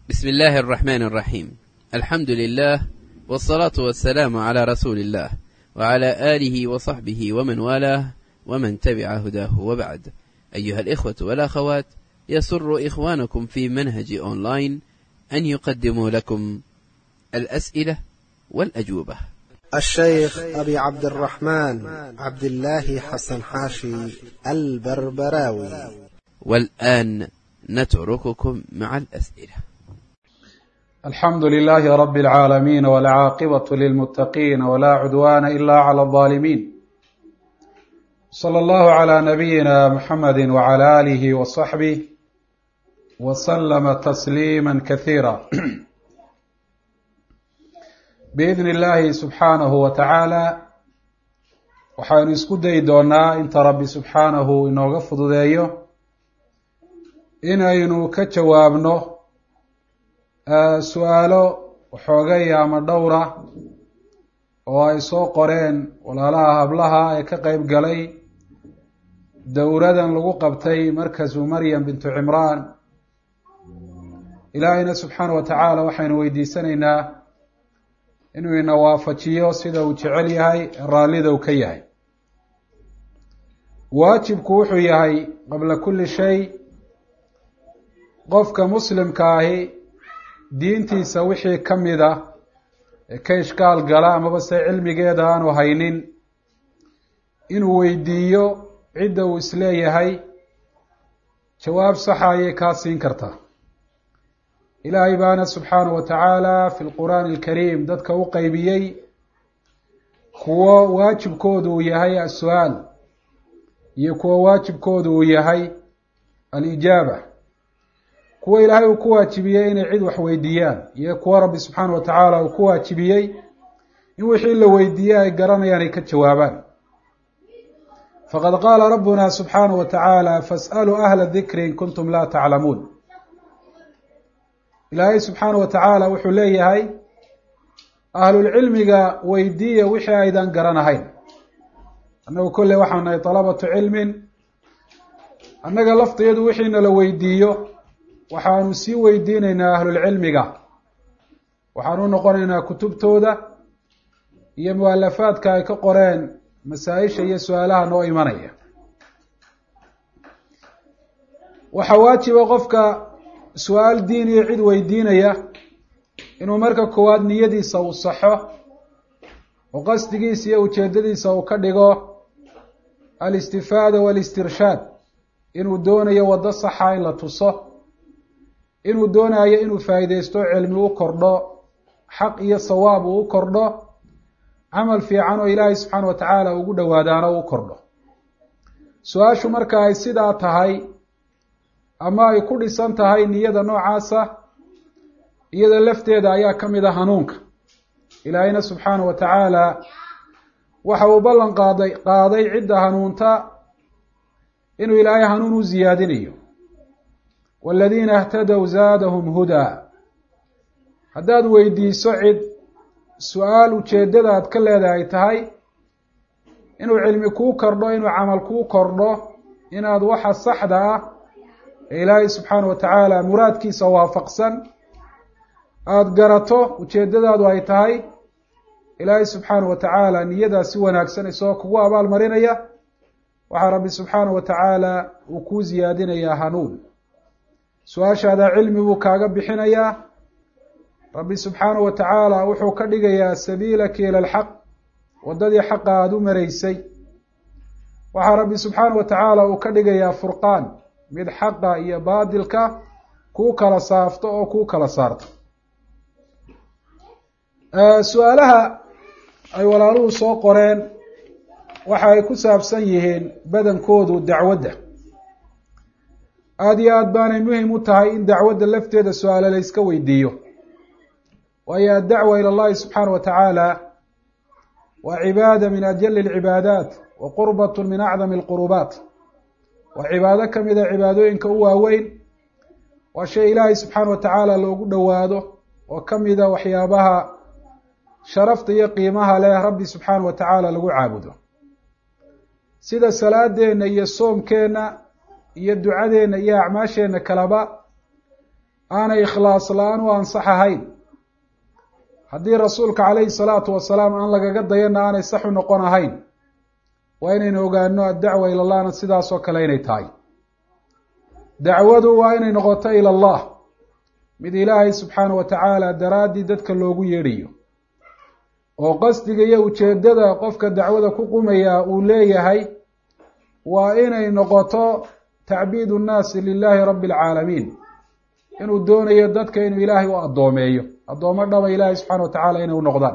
بسم الله الرحمن الرحيم الحمد لله والصلاة والسلام على رسول الله وعلى آله وصحبه ومن والاه ومن تبع هداه وبعد أيها الإخوة والأخوات يسر إخوانكم في منهج أونلاين أن يقدموا لكم الأسئلة والأجوبة الشيخ أبي عبد الرحمن عبد الله حسن حاشي البربراوي والآن نترككم مع الأسئلة الحمد لله رب العالمين والعاقبة للمتقين ولا عدوان إلا على الظالمين صلى الله على نبينا محمد وعلى آله وصحبه وسلم تسليما كثيرا بإذن الله سبحانه وتعالى waxaynu isku dayi doonaa inta rabbi subxaanahu inooga fududeeyo inaynu ka jawaabno su-aalo waxoogay ama dhowra oo ay soo qoreen walaalaha hablaha ee ka qeyb galay dowradan lagu qabtay markasu maryam bintu cimraan ilaahayna subxaana wa tacaala waxaynu weydiisanaynaa inuu ina waafajiyo sida uu jecel yahay raallida uu ka yahay waajibku wuxuu yahay qabla kulli shay qofka muslimka ahi diintiisa wixii ka mid a ee ka ishkaal gala amaba se cilmigeeda aanu haynin inuu weydiiyo cidda uu isleeyahay jawaab saxa ayay kaa siin kartaa ilaahay baana subxaanahu wa tacaala fi lqur'aani alkariim dadka u qeybiyey kuwo waajibkoodu uu yahay as-su-aal iyo kuwo waajibkoodu uu yahay alijaaba kuwo ilaahay uu ku waajibiyey inay cid wax weydiiyaan iyo kuwo rabbi subxaana wa tacaala uu ku waajibiyey in wixii la weydiiyey ay garanayaan ay ka jawaabaan faqad qaala rabbuna subxaanahu wa tacaala fas'aluu ahla dikri in kuntum laa taclamuun ilaahay subxaana wa tacaala wuxuu leeyahay ahlulcilmiga weydiiya wixii aydan garanahayn annagu kolley waxaan nahay dalabatu cilmin annaga laftiyadu wixiina la weydiiyo waxaanu sii weydiinaynaa ahlulcilmiga waxaanu noqonaynaa kutubtooda iyo mualafaadka ay ka qoreen masaa-isha iyo su-aalaha noo imanaya waxaa waajiba qofka su-aal diin iyo cid weydiinaya inuu marka koowaad niyadiisa uu saxo oo qasdigiisa iyo ujeedadiisa uu ka dhigo alistifaada waalistirshaad inuu doonayo waddo saxa in la tuso inuu doonayo inuu faa'iideysto cilmi u kordho xaq iyo sawaab uu u kordho camal fiican oo ilaahay subxaana wa tacaala ugu dhowaadaano u kordho su-aashu marka ay sidaa tahay ama ay ku dhisan tahay niyada noocaasa iyada lafteeda ayaa ka mid a hanuunka ilaahayna subxaana wa tacaala waxa uu ballan qaaday qaaday cidda hanuunta inuu ilaahay hanuun u siyaadinayo waladiina اhtadow zaadahum hudaa haddaad weydiiso cid su-aal ujeeddada aad ka leedahay tahay inuu cilmi kuu kordho inuu camal kuu kordho inaad waxa saxda ah ee ilaahay subxaana wa tacaala muraadkiisa waafaqsan aada garato ujeeddadaadu ay tahay ilaahay subxaana wa tacaala niyadaa si wanaagsan isagoo kugu abaal marinaya waxaa rabbi subxaana wa tacaala uu kuu siyaadinayaa hanuun su-aashaadaa cilmi buu kaaga bixinayaa rabbi subxaana wa tacaala wuxuu ka dhigayaa sabiilaka ila alxaq waddadii xaqa aada u maraysay waxaa rabbi subxaana wa tacaala uu ka dhigayaa furqaan mid xaqa iyo baadilka kuu kala saafto oo kuu kala saarto su-aalaha ay walaaluhu soo qoreen waxa ay ku saabsan yihiin badankoodu dacwadda aada iyo aada baanay muhim u tahay in dacwadda lafteeda su-aale la yska weydiiyo waayo addacwa ila allahi subxaana wa tacaala waa cibaada min ajali alcibaadaat wa qurbat min acdami alqurubaat waa cibaado ka mid a cibaadooyinka u waaweyn waa shay ilaahay subxaana wa tacaala loogu dhowaado oo ka mida waxyaabaha sharafta iyo qiimaha leh rabbi subxaana wa tacaala lagu caabudo sida salaadeenna iyo soomkeenna iyo ducadeenna iyo acmaasheenna kaleba aanay ikhlaas la-aan u ansax ahayn haddii rasuulka calayhi salaatu wasalaam aan lagaga dayana aanay sax u noqon ahayn waa inaynu ogaano addacwa ila allahna sidaasoo kale inay tahay dacwadu waa inay noqoto ila allah mid ilaahay subxaana wa tacaala daraaddii dadka loogu yeedhayo oo qasdiga iyo ujeeddada qofka dacwada ku qumaya uu leeyahay waa inay noqoto tacbiid nnaasi lilaahi rabbi alcaalamiin inuu doonayo dadka inuu ilaahay u addoomeeyo addoomo dhaba ilaahay subxana wa tacaala inay u noqdaan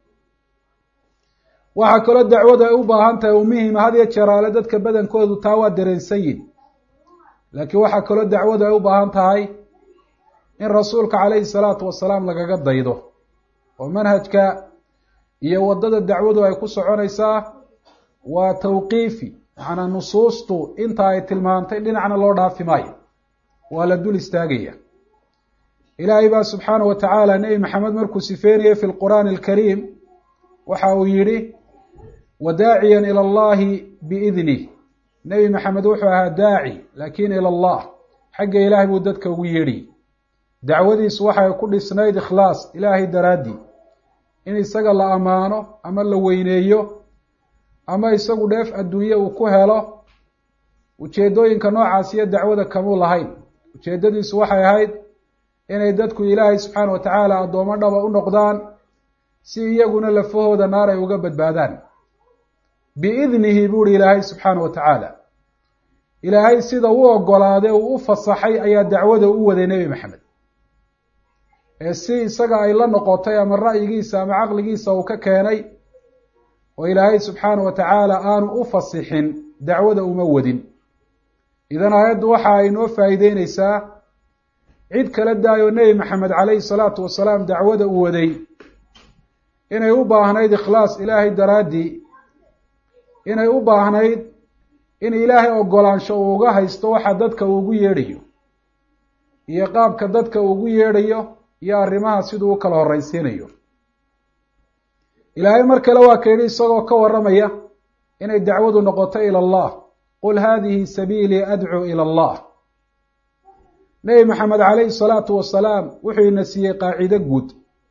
waxaa kaloo dacwadu ay u baahan tahay u muhima had iyo jeraale dadka badankoodu taa waa dareensan yihin laakiin waxaa kaloo dacwadu ay u baahan tahay in rasuulka calayhi salaatu wasalaam lagaga daydo oo manhajka iyo waddada dacwadu ay ku soconaysaa waa tawqiifi macnaa nusuustu inta ay tilmaantay dhinacna loo dhaafi maayo waa la dul istaagaya ilaahay baa subxaana wa tacaala nebi maxamed markuu sifeynayay fi lqur'aani alkariim waxa uu yidhi wadaaciyan ila allahi biidnih nebi maxamed wuxuu ahaa daaci laakin ila allah xagga ilaahay buu dadka ugu yeedhiyey dacwadiisu waxay ku dhisnayd ikhlaas ilaahay daraaddii in isaga la ammaano ama la weyneeyo ama isagu dheef adduunye uu ku helo ujeeddooyinka noocaas iyo dacwada kamuu lahayn ujeeddadiisu waxay ahayd inay dadku ilaahay subxaana wa tacaala addoomo dhaba u noqdaan si iyaguna lafahooda naar ay uga badbaadaan biidnihi buuhi ilaahay subxaana wa tacaala ilaahay sida u ogolaaday uu u fasaxay ayaa dacwada u waday nebi maxamed ee si isaga ay la noqotay ama ra'yigiisa ama caqligiisa uu ka keenay oo ilaahay subxaana wa tacaala aanu u fasixin dacwada uma wadin idan aayaddu waxa ay noo faa'iideyneysaa cid kala daayoo nebi maxamed calayhi salaatu wasalaam dacwada u waday inay u baahnayd ikhlaas ilaahay daraaddii inay u baahnayd in ilaahay ogolaansho uu uga haysto waxa dadka uu ugu yeedhayo iyo qaabka dadka uu ugu yeedhayo iyo arrimaha siduu u kala horraysiinayo ilaahay mar kale waa ka yidhi isagoo ka warramaya inay dacwadu noqoto ila allah qul haadihi sabiilii adcuu ila allah nebi maxamed calayhi salaatu wasalaam wuxuu ina siiyey qaacido guud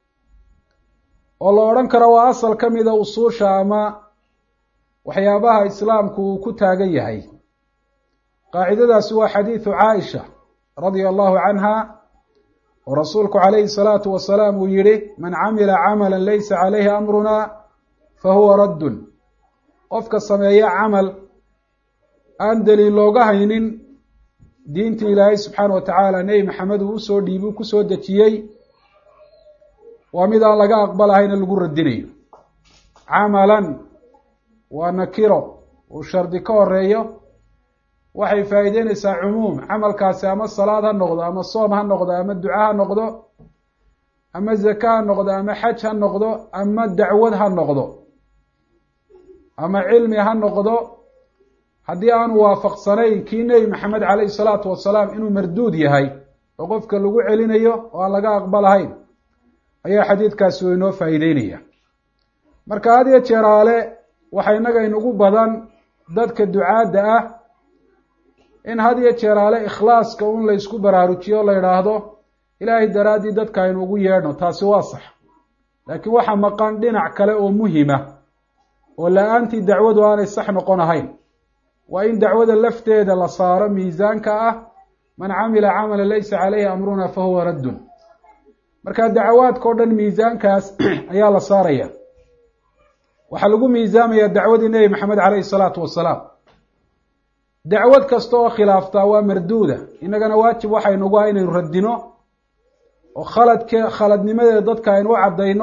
oo la odhan karo waa asal ka mida usuusha ama waxyaabaha islaamku uu ku taagan yahay qaacidadaasi waa xadiidu caaisha radia allahu canha oo rasuulku calayhi salaatu wasalaam uu yihi man camila camala laysa calayhi amruna fa huwa raddun qofka sameeya camal aan daliil looga haynin diintii ilaahay subxaana wa tacaala nebi maxamed uu usoo dhiibi u kusoo dejiyey waa mid aan laga aqbalahayna lagu radinayo camalan waa nakiro uu shardi ka horeeyo waxay faa'iideyneysaa cumuum camalkaasi ama salaad ha noqdo ama soom ha noqdo ama duca ha noqdo ama zaka ha noqdo ama xaj ha noqdo ama dacwad ha noqdo ama cilmi ha noqdo haddii aanu waafaqsanayn kii nebi maxamed calayhi salaatu wasalaam inuu marduud yahay oo qofka lagu celinayo oo aan laga aqbalahayn ayaa xadiidkaasi u inoo faa'iideynaya marka had iyo jeeraale waxaa innaga inugu badan dadka ducaadda ah in had iyo jeeraale ikhlaaska un la ysku baraarujiyo o la yidhaahdo ilaahay daraaddii dadka aynu ugu yeedhno taasi waa sax laakiin waxaa maqan dhinac kale oo muhima oo la-aantii dacwadu aanay sax noqon ahayn waa in dacwada lafteeda la saaro miisaanka ah man camila camala laysa caleyhi amruna fa huwa raddun marka dacawaadka o dhan miisaankaas ayaa la saaraya waxaa lagu miisaamaya dacwadii nebi maxamed caleyhi salaatu wasalaam dacwad kasta oo khilaaftaa waa marduuda innagana waajib waxaynugu ah inaynu radino oo khaladke khaladnimadeeda dadka aynu u caddayno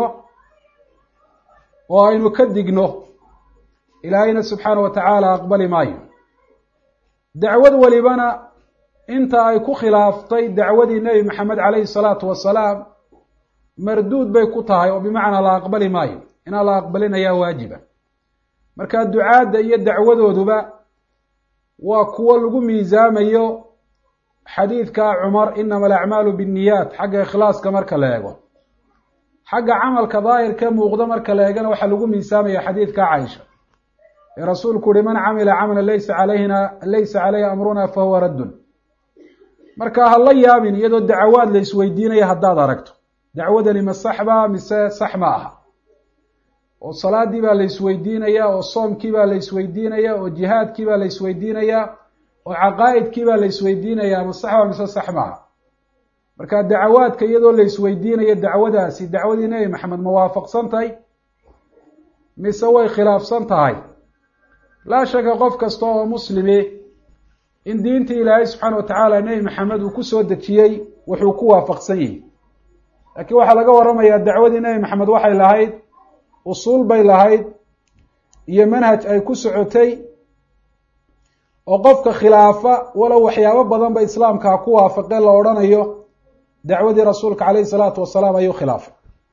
oo aynu ka digno ilaahayna subxaana wa tacaala aqbali maayo dacwad walibana inta ay ku khilaaftay dacwadii nebi maxamed caleyhi salaatu wasalaam marduud bay ku tahay oo bimacnaa la aqbali maayo inaan la aqbalin ayaa waajiba marka ducaadda iyo dacwadooduba waa kuwo lagu miisaamayo xadiidka cumar inama alacmaalu binniyaat xagga ikhlaaska marka la eego xagga camalka daahirka muuqda marka la eegana waxaa lagu miisaamaya xadiidka caaisha ee rasuulku uhi man camila camalan laysa calayhina laysa caleyhi amruna fa huwa raddun marka ha la yaabin iyadoo dacawaad la isweydiinaya haddaad aragto dacwadani ma saxba mise sax ma aha oo salaadii baa la isweydiinaya oo soomkii baa la isweydiinaya oo jihaadkii baa la isweydiinaya oo caqaa'idkii baa la isweydiinaya ma saxba mise sax maaha marka dacawaadka iyadoo la isweydiinayo dacwadaasi dacwadii nebi maxamed ma waafaqsan tahay mise way khilaafsan tahay laa shaka qof kasta oo muslimi in diintii ilaahay subxaana watacaala nebi maxamed uu kusoo dejiyey wuxuu ku waafaqsan yihi laakiin waxaa laga waramayaa dacwadii nebi maxamed waxay lahayd usuul bay lahayd iyo manhaj ay ku socotay oo qofka khilaafa walow waxyaabo badan ba islaamka ha ku waafaqeen la odhanayo dacwadii rasuulka caleyhi salaatu wasalaam ayuu khilaafay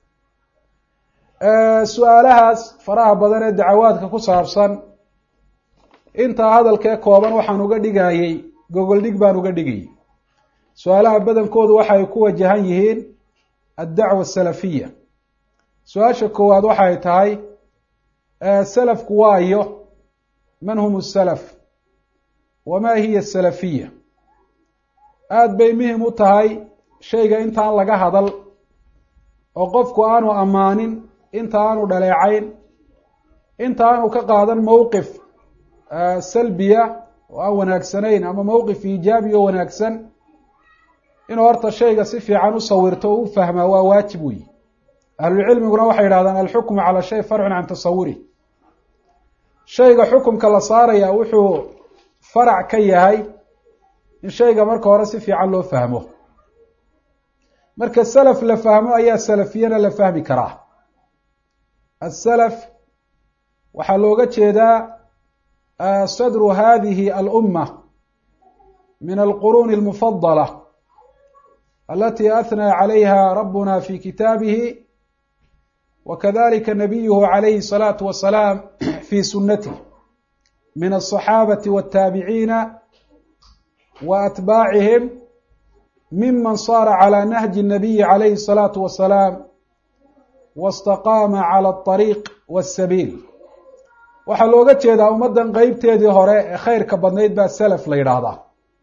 su-aalahaas faraha badan ee dacawaadka ku saabsan intaa hadalkee kooban waxaan uga dhigayey gogol dhig baan uga dhigayay su-aalaha badankoodu waxay ku wajahan yihiin addacwa asalafiya su-aasha koowaad waxay tahay salafku waayo man hum salaf wamaa hiya asalafiya aada bay muhim u tahay shayga intaan laga hadal oo qofku aanu ammaanin inta aanu dhaleecayn inta aanu ka qaadan mowqif salbiya oo aan wanaagsanayn ama mowqif iijaabi oo wanaagsan inuu horta shayga si fiican u sawirto oo u fahmaa waa waajib weyi ahlulcilmiguna waxay yidhahdaan alxukmu cala shay farcun can tasawuri shayga xukumka la saaraya wuxuu farac ka yahay in shayga marka hore si fiican loo fahmo marka salaf la fahmo ayaa salafiyana la fahmi karaa asalaf waxaa looga jeedaa sadru hadihi alumma min alquruuni almufadala alati athnaa calayha rabuna fi kitaabihi wakadalika nabiyuhu calayhi الsalaatu wasalaam fi sunatih min aلصaxaabati wاtaabiciina wa atbaacihim miman saara calى nahji الnabiyi calayhi الsalaatu wasalaam wاstaqaama calى الطariiq wالsabiil waxaa looga jeedaa ummaddan qeybteedii hore ee khayrka badnayd baa salaf la yidhaahdaa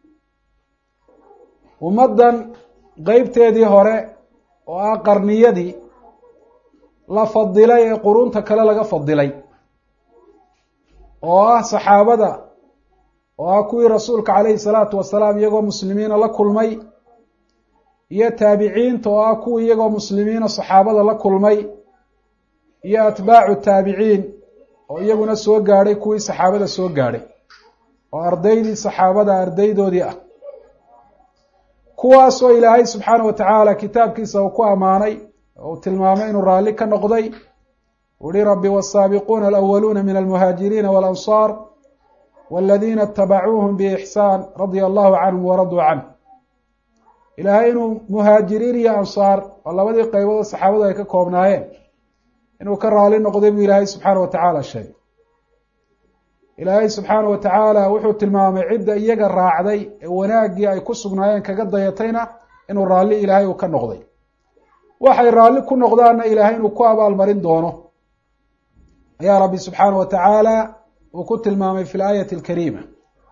ummaddan qeybteedii hore oo ah qarniyadii la fadilay ee qurunta kale laga fadilay oo ah saxaabada oo ah kuwii rasuulka calayhi salaatu wasalaam iyagoo muslimiina la kulmay iyo taabiciinta oo ah kuwii iyagoo muslimiina saxaabada la kulmay iyo atbaacu taabiciin oo iyaguna soo gaadhay kuwii saxaabada soo gaadhay oo ardaydii saxaabada ardaydoodii ah kuwaasoo ilaahay subxaana wa tacaala kitaabkiisa uu ku ammaanay oo uu tilmaamay inuu raalli ka noqday uhi rabbi wالsaabiquuna alأwaluuna min almuhaajiriina walansaar waladiina اtabacuuhum biixsaan radia allahu canhum waraduu canh ilaahay inuu muhaajiriin iyo ansaar oo labadii qeybood saxaabadu ay ka koobnaayeen inuu ka raali noqday buu ilaahay subxaana wa tacaala sheegay ilaahay subxaana wa tacaala wuxuu tilmaamay cidda iyaga raacday ee wanaaggii ay ku sugnaayeen kaga dayatayna inuu raalli ilaahay uu ka noqday waxay raalli ku noqdaanna ilaahay inuu ku abaalmarin doono ayaa rabbi subxaana wa tacaala uu ku tilmaamay fi laayati alkariima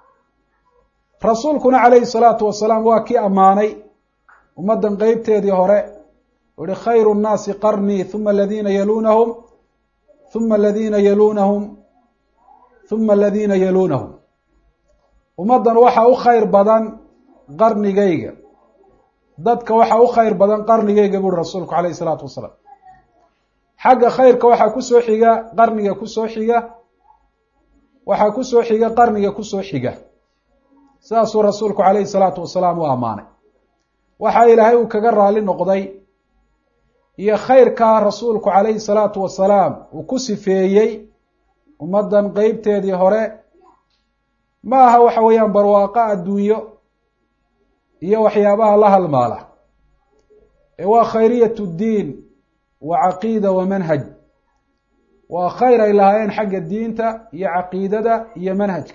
rasuulkuna calayhi salaatu wasalaam waa kii ammaanay ummaddan qeybteedii hore u ihi khayru nnaasi qarnii huma aladiina yaluunahum huma aladiina yaluunahum huma aladiina yaluunahum ummaddan waxaa u khayr badan qarnigayga dadka waxaa u khayr badan qarnigayga buuri rasuulku calayhi salaatu wasalaam xagga khayrka waxaa kusoo xiga qarniga kusoo xiga waxaa kusoo xiga qarniga kusoo xiga sidaasuu rasuulku calayhi salaatu wasalaam u ammaanay waxaa ilaahay uu kaga raali noqday iyo khayrkaa rasuulku calayhi salaatu wasalaam uu ku sifeeyey ummaddan qeybteedii hore ma aha waxa weeyaan barwaaqo adduunyo iyo waxyaabaha la halmaala ee waa khayriyat ddiin wa caqiida wa manhaj waa khayr ay lahaayeen xagga diinta iyo caqiidada iyo manhajka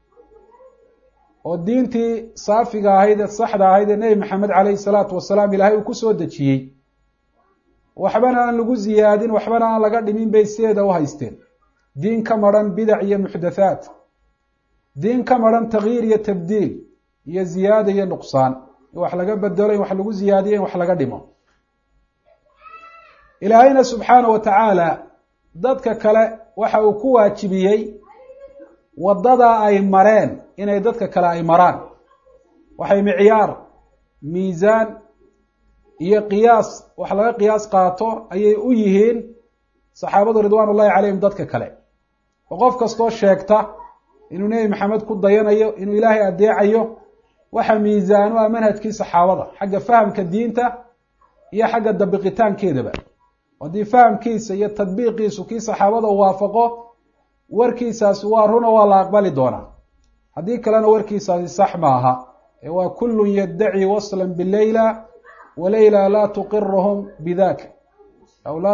oo diintii saafiga ahayd ee saxda ahayd ee nebi maxamed calayhi salaatu wasalaam ilaahay uu kusoo dejiyey waxbana aan lagu ziyaadin waxbana aan laga dhimin bay sideeda u haysteen diin ka maran bidac iyo muxdathaat diin ka maran takyiir iyo tabdiil iyo ziyaada iyo nuqsaan in wax laga bedelo in wax lagu ziyaadiyo in wax laga dhimo ilaahayna subxaana wa tacaala dadka kale waxa uu ku waajibiyey waddadaa ay mareen inay dadka kale ay maraan waxay micyaar miisaan iyo qiyaas wax laga qiyaas qaato ayay u yihiin saxaabadu ridwaan ullahi calayhim dadka kale oo qof kastoo sheegta inuu nebi maxamed ku dayanayo inuu ilaahay adeecayo waxa miisaan u ah manhajkii saxaabada xagga fahamka diinta iyo xagga dabiqitaankeedaba haddii fahamkiisa iyo tadbiiqiisu kii saxaabada u waafaqo warkiisaasi waa runa waa la aqbali doonaa haddii kalena warkiisaasi sax maaha ee waa kullun yaddaci waslan bileyla waleyla laa tuqiruhum bidaka aw laa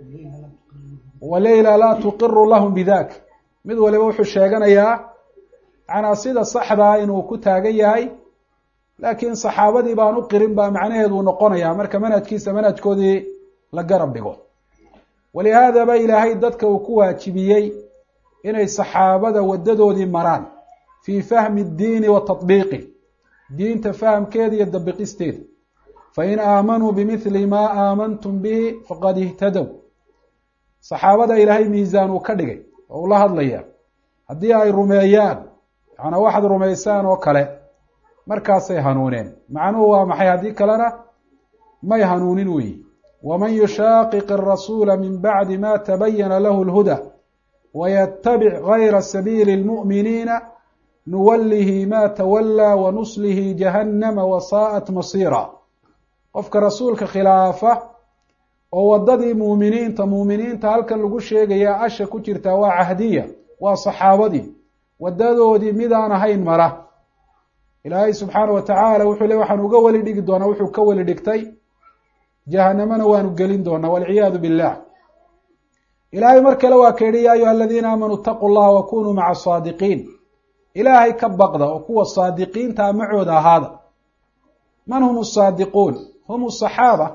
waleyla laa tuqiru lahum bidak mid waliba wuxuu sheeganayaa macnaa sida saxdaa inuu ku taagan yahay laakiin saxaabadii baan u qirin baa macnaheedu noqonaya marka manhajkiisa manhajkoodii la garab dhigo walihaadaba ilaahay dadka uu ku waajibiyey inay saxaabada wadadoodii maraan fii fahmi اddiini wa taطbiiqi diinta fahamkeeda iyo dabiqisteeda fain aamanuu bimithli maa aamantum bihi faqad ihtadow saxaabada ilaahay miisaan uu ka dhigay oo ula hadlaya haddii ay rumeeyaan yaana waxaad rumaysaan oo kale markaasay hanuuneen macnuhu waa maxay haddii kalena may hanuunin weyi waman yushaaqiq arasuula min bacdi ma tabayana lahu lhuda waytabic gayra sabiili اlmu'miniina nuwallihi ma tawallaa wanuslihi jahannama wasaa'at masiira qofka rasuulka khilaafa oo waddadii muuminiinta muuminiinta halkan lagu sheegaya asha ku jirtaa waa cahdiya waa saxaabadii wadadoodii midaan ahayn mara ilaahay subxaana wa tacaala wuxuu le waxaan uga weli dhigi doonaa wuxuu ka weli dhigtay jahanamana waanu gelin doonaa walciyaadu billah ilaahay mar kale waa ka yihi ya ayuha aladiina aamanuu itaquu llaha wa kunuu maca saadiqiin ilaahay ka baqda oo kuwa saadiqiinta macooda ahaada man hum asaadiquun hum asaxaaba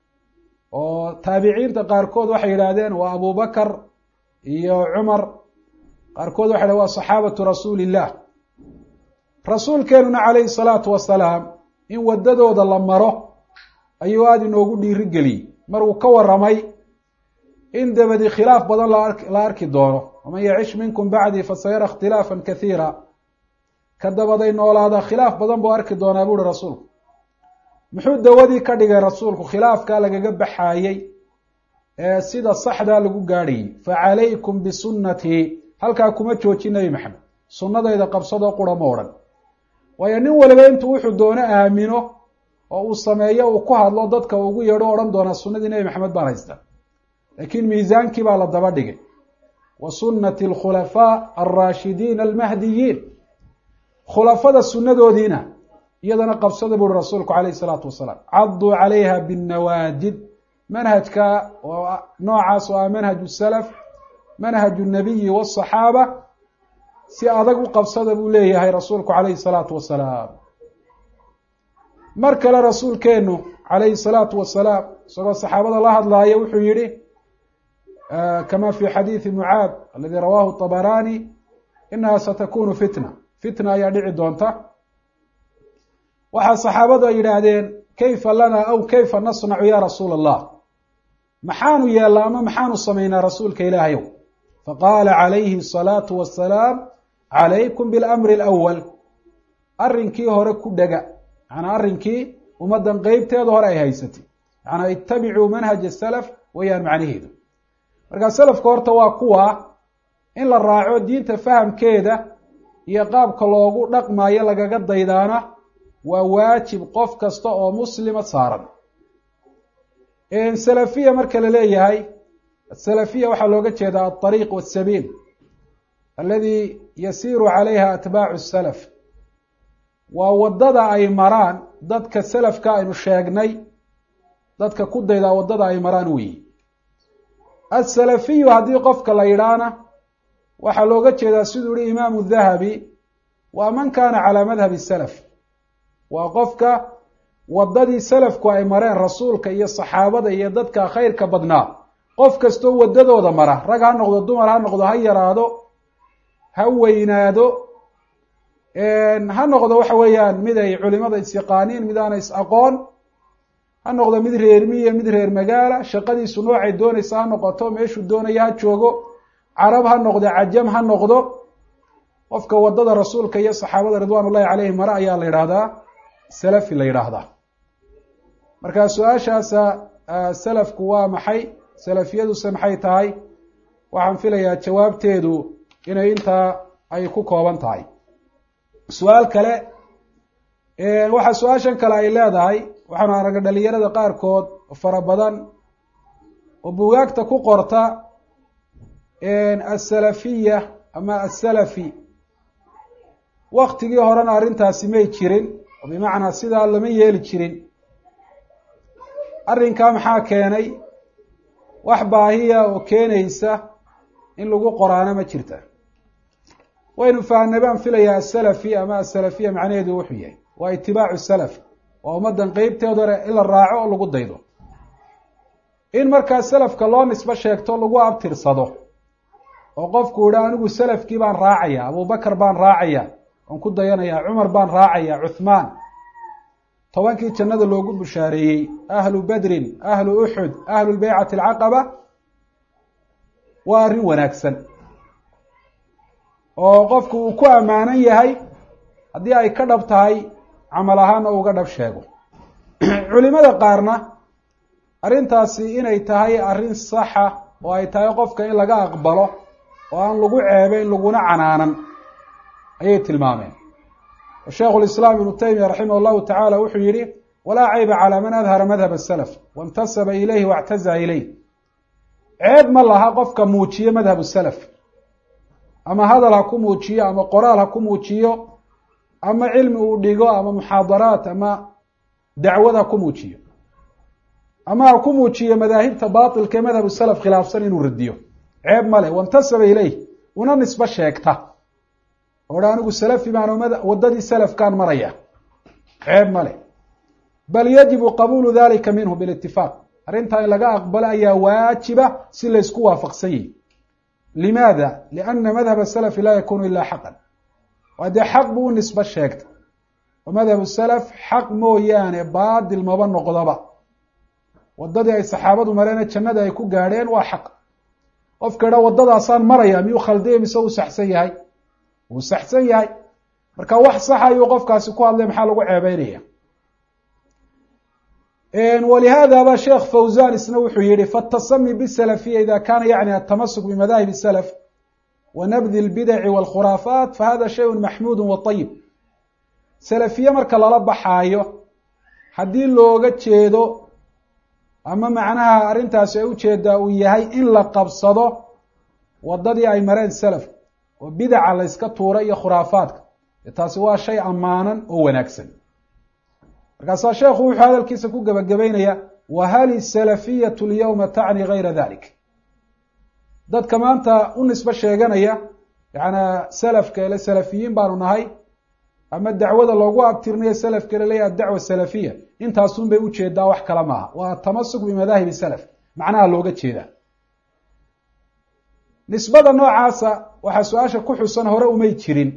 oo taabiciinta qaarkood waxay yidhaahdeen waa abubakar iyo cumar qaarkood waxay dhahen waa saxaabatu rasuuli illah rasuulkeenuna calayhi salaatu wasalaam in waddadooda la maro ayuu aada inoogu dhiiri geliyey mar uu ka waramay in dabadi khilaaf badan la arki doono waman yacish minkum bacdii fasayara ikhtilaafan kathiira ka dabaday noolaada khilaaf badan buu arki doonaa buuhi rasuulku muxuu dawadii ka dhigay rasuulku khilaafkaa lagaga baxaayey ee sida saxdaa lagu gaadhayay facalaykum bisunnatii halkaa kuma joojin nebi maxamed sunnadayda qabsadoo qura ma odhan waayo nin waliba intuu wuxuu doono aamino oo uu sameeyo uu ku hadlo dadka ugu yeedho odhan doonaa sunnadii nebi maxamed baan haysta laakiin miisaankii baa la daba dhigay wa sunnati alkhulafaa alraashidiina almahdiyiin khulafada sunnadoodiina iyadana qabsada buuhi rasuulku calayhi salaatu wasalaam cadduu calayha binnawaajid manhajka noocaas oo ah manhaju salaf manhaju nabiyi wasaxaaba si adag u qabsada buu leeyahay rasuulku calayhi salaatu wasalaam mar kale rasuulkeenu calayhi salaatu wasalaam isagoo saxaabada la hadlaaya wuxuu yihi kama fi xadiidi mucaad aladi rawahu طabarani inaha satakunu fitna fitna ayaa dhici doonta waxaa saxaabadu ay yidhaahdeen kayfa lana aw kayfa nasnacu ya rasuula allah maxaanu yeellaa ama maxaanu samaynaa rasuulka ilaahayow faqaala calayhi الsalaatu wasalaam calaykum biاlamri اlأwal arrinkii hore ku dhega macnaa arrinkii ummaddan qeybteeda hore ay haysatay macnaa itabicuu manhaj salaf wayaan macnaheedu markaa salafka horta waa kuwa in la raaco diinta fahamkeeda iyo qaabka loogu dhaqmaayo lagaga daydaana waa waajib qof kasta oo muslima saaran salafiya marka la leeyahay asalafiya waxaa looga jeedaa alطariiq wasabiil aladi yasiiru calayha atbaacu salaf waa waddada ay maraan dadka salafka aynu sheegnay dadka ku daydaa waddada ay maraan weyi asalafiyu haddii qofka la yidhaahna waxaa looga jeedaa siduu yihi imaamu dahabi waa man kaana calaa madhabi salaf waa qofka waddadii salafku ay mareen rasuulka iyo saxaabada iyo dadka khayrka badnaa qof kastoo waddadooda mara rag ha noqdo dumar ha noqdo ha yaraado ha weynaado ha noqdo waxa weeyaan mid ay culimada is-yaqaaniin mid aana is-aqoon ha noqdo mid reer miya mid reer magaala shaqadiisu noocay doonaysa ha noqoto meeshuu doonaya ha joogo carab ha noqdo cajam ha noqdo qofka wadada rasuulka iyo saxaabada ridwan ullahi caleyhim mare ayaa la yidhaahdaa salafi la yidhaahdaa marka su-aashaasa salafku waa maxay salafiyaduse maxay tahay waxaan filayaa jawaabteedu inay intaa ay ku kooban tahay su-aal kale waxaa su-aashan kale ay leedahay waxaanu aragnay dhalinyarada qaarkood oo fara badan oo bugaagta ku qorta asalafiya ama asalafi waktigii horena arrintaasi may jirin oo bimacnaa sidaa lama yeeli jirin arrinkaa maxaa keenay wax baahiya oo keenaysa in lagu qoraano ma jirta waynu fahnay baan filayaa asalafi ama asalafiya macnaheedu wuxuu yahay waa itibaacu salaf waa ummaddan qeybteed hore in la raaco oo lagu daydo in markaa salafka loo nisbo sheegto lagu abtirsado oo qofku yihi anigu salafkii baan raacaya abubakar baan raacaya waan ku dayanaya cumar baan raacaya cuthmaan tobankii jannada loogu bushaareeyey ahlu badrin ahlu uxud ahlu lbeycati alcaqaba waa arrin wanaagsan oo qofku uu ku ammaanan yahay haddii ay ka dhab tahay camal ahaana uga dhab sheego culimada qaarna arrintaasi inay tahay arrin saxa oo ay tahay qofka in laga aqbalo oo aan lagu ceebeyn laguna canaanan ayay tilmaameen sheikhu lislaam ibnu taymiya raximah allahu tacala wuxuu yihi walaa cayba calaa man adhara madhab asalaf waintasaba ilayhi waictaza ilayh ceeb ma laha qofka muujiyo madhab salaf ama hadal ha ku muujiyo ama qoraal ha ku muujiyo ama cilmi uu dhigo ama muxaadaraat ama dacwad ha ku muujiyo ama ha ku muujiyo madaahibta batilka ee madhab salaf khilaafsan inuu radiyo ceeb male waintasaba ilayh una nisbo sheegta oo dha anigu salafi baan waddadii salafkaan maraya ceeb male bal yajibu qabuulu dalika minhu bilitifaaq arrintaa in laga aqbalo ayaa waajiba si laysku waafaqsan yihi limaada liana madhab salafi laa yakunu ila xaqan waa dee xaq buu u nisbo sheegta oo madhab salaf xaq mooyaane baadil maba noqdoba waddadii ay saxaabadu mareene jannada ay ku gaadheen waa xaq qofka idha waddadaasaan maraya miyuu khaldiya mise uu saxsan yahay wuu saxsan yahay marka wax saxa ayuu qofkaasi ku hadlay maxaa lagu ceebeynaya walihada ba sheekh fawzan isna wuxuu yihi fatasami bisalafiya ida kana yacni atamasuk bimadahib salaf wa nabdi lbidaci walkhuraafaat fahada shayun maxmuudu waayib salafiye marka lala baxaayo haddii looga jeedo ama macnaha arrintaasi ay ujeedaa uu yahay in la qabsado waddadii ay mareen salaf oo bidaca la yska tuura iyo khuraafaadka taasi waa shay ammaanan oo wanaagsan markaasaa sheekhu wuxuu hadalkiisa ku gebagabeynaya wahal isalafiyatu lyawma tacni gayra dalik dadka maanta u nisbo sheeganaya yaana salafka ele salafiyiin baanu nahay ama dacwada loogu abtirinayo salafka laleeyahy adacwa salafiya intaasun bay ujeedaa wax kale maaha waa atamasuk bimadahibi salaf macnaha looga jeedaa nisbada noocaasa waxaa su-aasha ku xusan hore umay jirin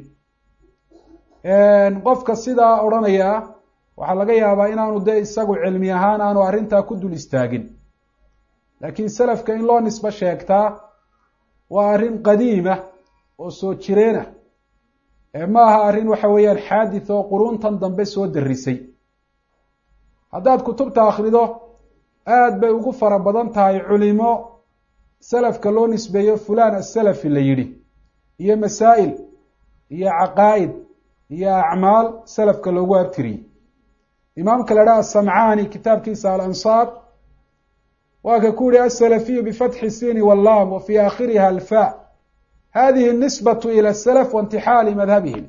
qofka sidaa odhanaya waxaa laga yaabaa inaanu dee isagu cilmi ahaan aanu arrintaa ku dul istaagin laakiin salafka in loo nisbo sheegtaa waa arrin qadiima oo soo jireena ma aha arrin waxa weeyaan xaadith oo quruntan dambe soo darisay haddaad kutubta akrido aad bay ugu fara badan tahay culimo salafka loo nisbeeyo fulan asalafi la yidhi iyo masaa'il iyo caqaa'id iyo acmaal salafka loogu abtiriyey imaamka la dhaha asamcaani kitaabkiisa alansaar waa ka ku yihi asalafiyu bifatxi sini wallam wa fi aakhiriha alfa hadihi اnisbaة ilى الslf waاntixaali madhabihim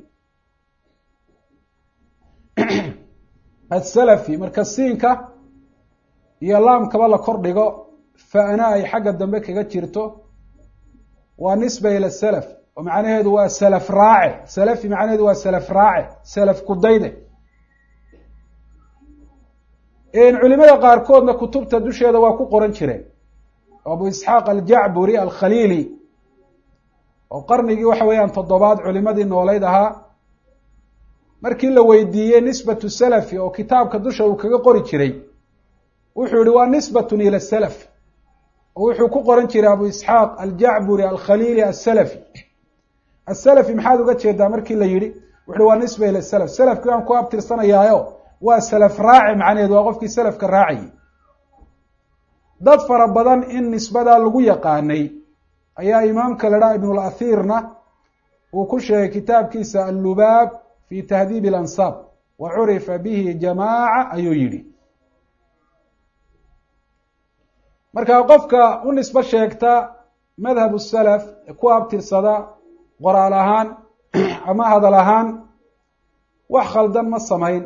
aلsalafi marka siinka iyo laamkaba la kor dhigo fa'na ay xagga dambe kaga jirto waa nisba ilى salaf oo macnaheedu waa salaf raace salafi macnaheedu waa salaf raace salaf kudayde culimada qaarkoodna kutubta dusheeda waa ku qoran jireen abu isxaaq aljacburi alkhaliili oo qarnigii waxa weeyaan toddobaad culimadii noolayd ahaa markii la weydiiyey nisbatu salafi oo kitaabka dusha uu kaga qori jiray wuxuu yihi waa nisbatun ila salaf oo wuxuu ku qoran jiray abu isxaaq aljacburi alkhaliili asalafi asalafi maxaad uga jeedaa markii la yihi wuxuhi waa nisba ila salaf salafkii waan ku abtirsanayaayo waa salaf raaci macnaheed waa qofkii salafka raacayay dad fara badan in nisbadaa lagu yaqaanay ayaa imaamka la dhaha ibn lathirna uu ku sheegay kitaabkiisa allubaab fi tahdiib alansaab wa curifa bihi jamaaca ayuu yidhi marka qofka u nisbo sheegta madhab salaf ee ku abtirsada qoraal ahaan ama hadal ahaan wax khaldan ma samayn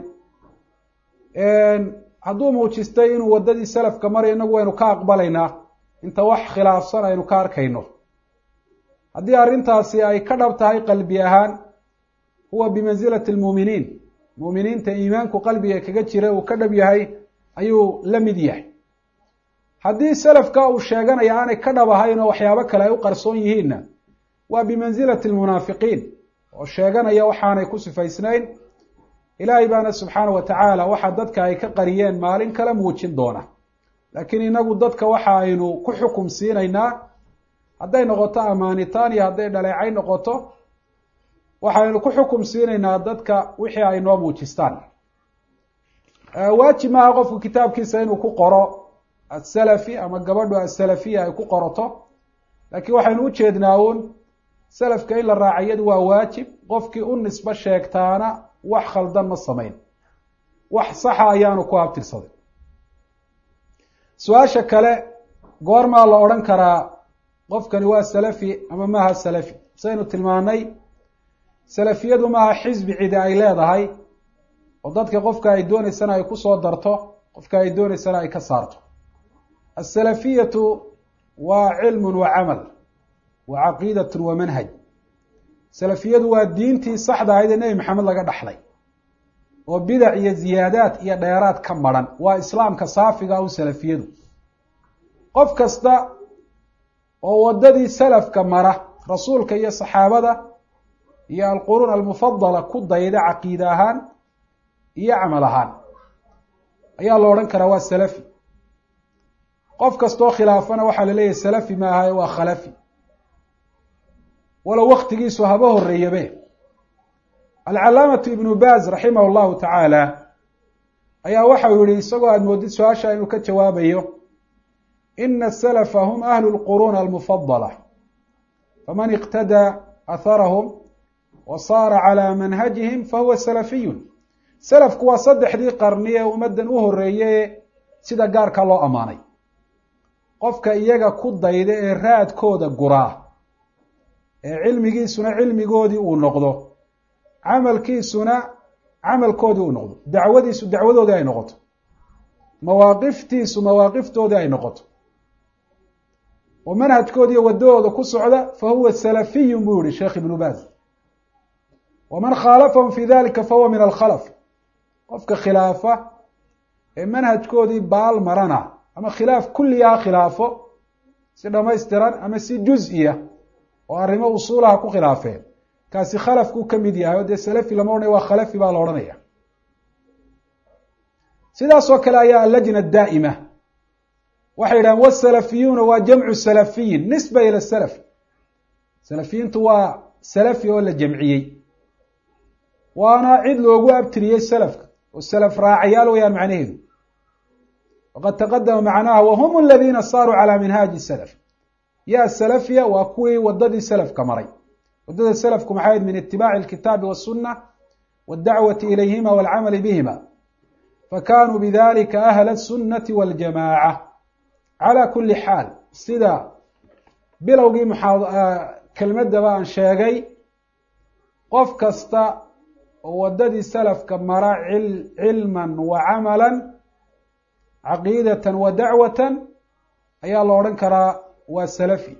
hadduu muujistay inuu waddadii salafka marayo inagu waynu ka aqbalaynaa inta wax khilaafsan aynu ka arkayno haddii arrintaasi ay ka dhab tahay qalbi ahaan huwa bimansilati lmuuminiin muuminiinta iimaanku qalbiga kaga jira uu ka dhab yahay ayuu la mid yahay haddii salafka uu sheeganaya aanay ka dhab ahayn oo waxyaabo kale ay u qarsoon yihiinna waa bimansilati lmunaafiqiin oo sheeganaya waxaanay ku sifaysnayn ilaahay baana subxaana wa tacaala waxa dadka ay ka qariyeen maalin kale muujin doona laakiin inagu dadka waxa aynu ku xukum siinaynaa hadday noqoto amaanitaan iyo hadday dhaleecay noqoto waxaynu ku xukum siinaynaa dadka wixii ay noo muujistaan waajib maaha qofku kitaabkiisa inuu ku qoro asalafi ama gabadhu asalafiya ay ku qorato laakiin waxaynu u jeednaa uun salafka in la raacayadu waa waajib qofkii u nisbo sheegtaana wax khaldan ma samayn wax saxa ayaanu ku abtirsaday su-aasha kale goormaa la odhan karaa qofkani waa salafi ama maaha salafi saynu tilmaanay salafiyadu maaha xisbi cidi ay leedahay oo dadka qofka ay dooneysana ay kusoo darto qofka ay dooneysana ay ka saarto asalafiyatu waa cilmun wa camal wa caqiidatun wa manhaj salafiyadu waa diintii saxda ahayd ee nebi maxamed laga dhaxlay oo bidac iyo ziyaadaad iyo dheeraad ka maran waa islaamka saafiga u salafiyadu qof kasta oo waddadii salafka mara rasuulka iyo saxaabada iyo alquruun almufadala ku dayda caqiide ahaan iyo camal ahaan ayaa la odhan karaa waa salafi qof kastoo khilaafana waxaa la leeyahay salafi ma ahaye waa khalafi walow waktigiisu haba horeeyabe alcalaamatu ibnu baaz raximah llahu tacaala ayaa waxau yihi isagoo aada moodid su-aasha inuu ka jawaabayo ina asalafa hum ahlu lquruun almufadala faman iqtadaa atharahum wa saara calaa manhajihim fahuwa salafiyun salafku waa saddexdii qarni ee ummaddan u horeeye sida gaarka loo ammaanay qofka iyaga ku dayda ee raadkooda guraa ee cilmigiisuna cilmigoodii uu noqdo camalkiisuna camalkoodii uu noqdo dacwadiisu dacwadoodii ay noqoto mawaaqiftiisu mawaaqiftoodii ay noqoto oo manhajkoodiiyo wadahooda ku socda fa huwa salafiyun buu yihi sheekh ibnu baaz waman khaalafahum fi dalika fahuwa min alkhalaf qofka khilaafa ee manhajkoodii baal marana ama khilaaf kulliga ha khilaafo si dhamaystiran ama si juz-iya oo arrimo usuulaha ku khilaafeen kaasi khalafkuu ka mid yahay oo dee salafi lama odhanaya waa khalafi baa la odhanaya sidaasoo kale ayaa allajna daa'ima waxay yidhahaan wasalafiyuuna waa jamcu salafiyin nisba ila salaf salafiyiintu waa salafi oo la jamciyey waana cid loogu abtiriyey salafka oo salaf raacayaal wayaan macnaheedu waqad taqadama macnaha wahum aladiina saaruu calaa minhaaji salaf ya salafiya waa kuwii wadadii salafka maray wadada salafku maxay ahayd min itibaaci alkitaabi waasuna waddacwati ilayhima walcamali bihima fakanuu bidalika ahla asunati waljamaaca calaa kuli xaal sida bilowgii muxaa kelmadaba aan sheegay qof kasta oo wadadii salafka mara cilman wa camalan caqiidatan wa dacwatan ayaa la odhan karaa waa salafi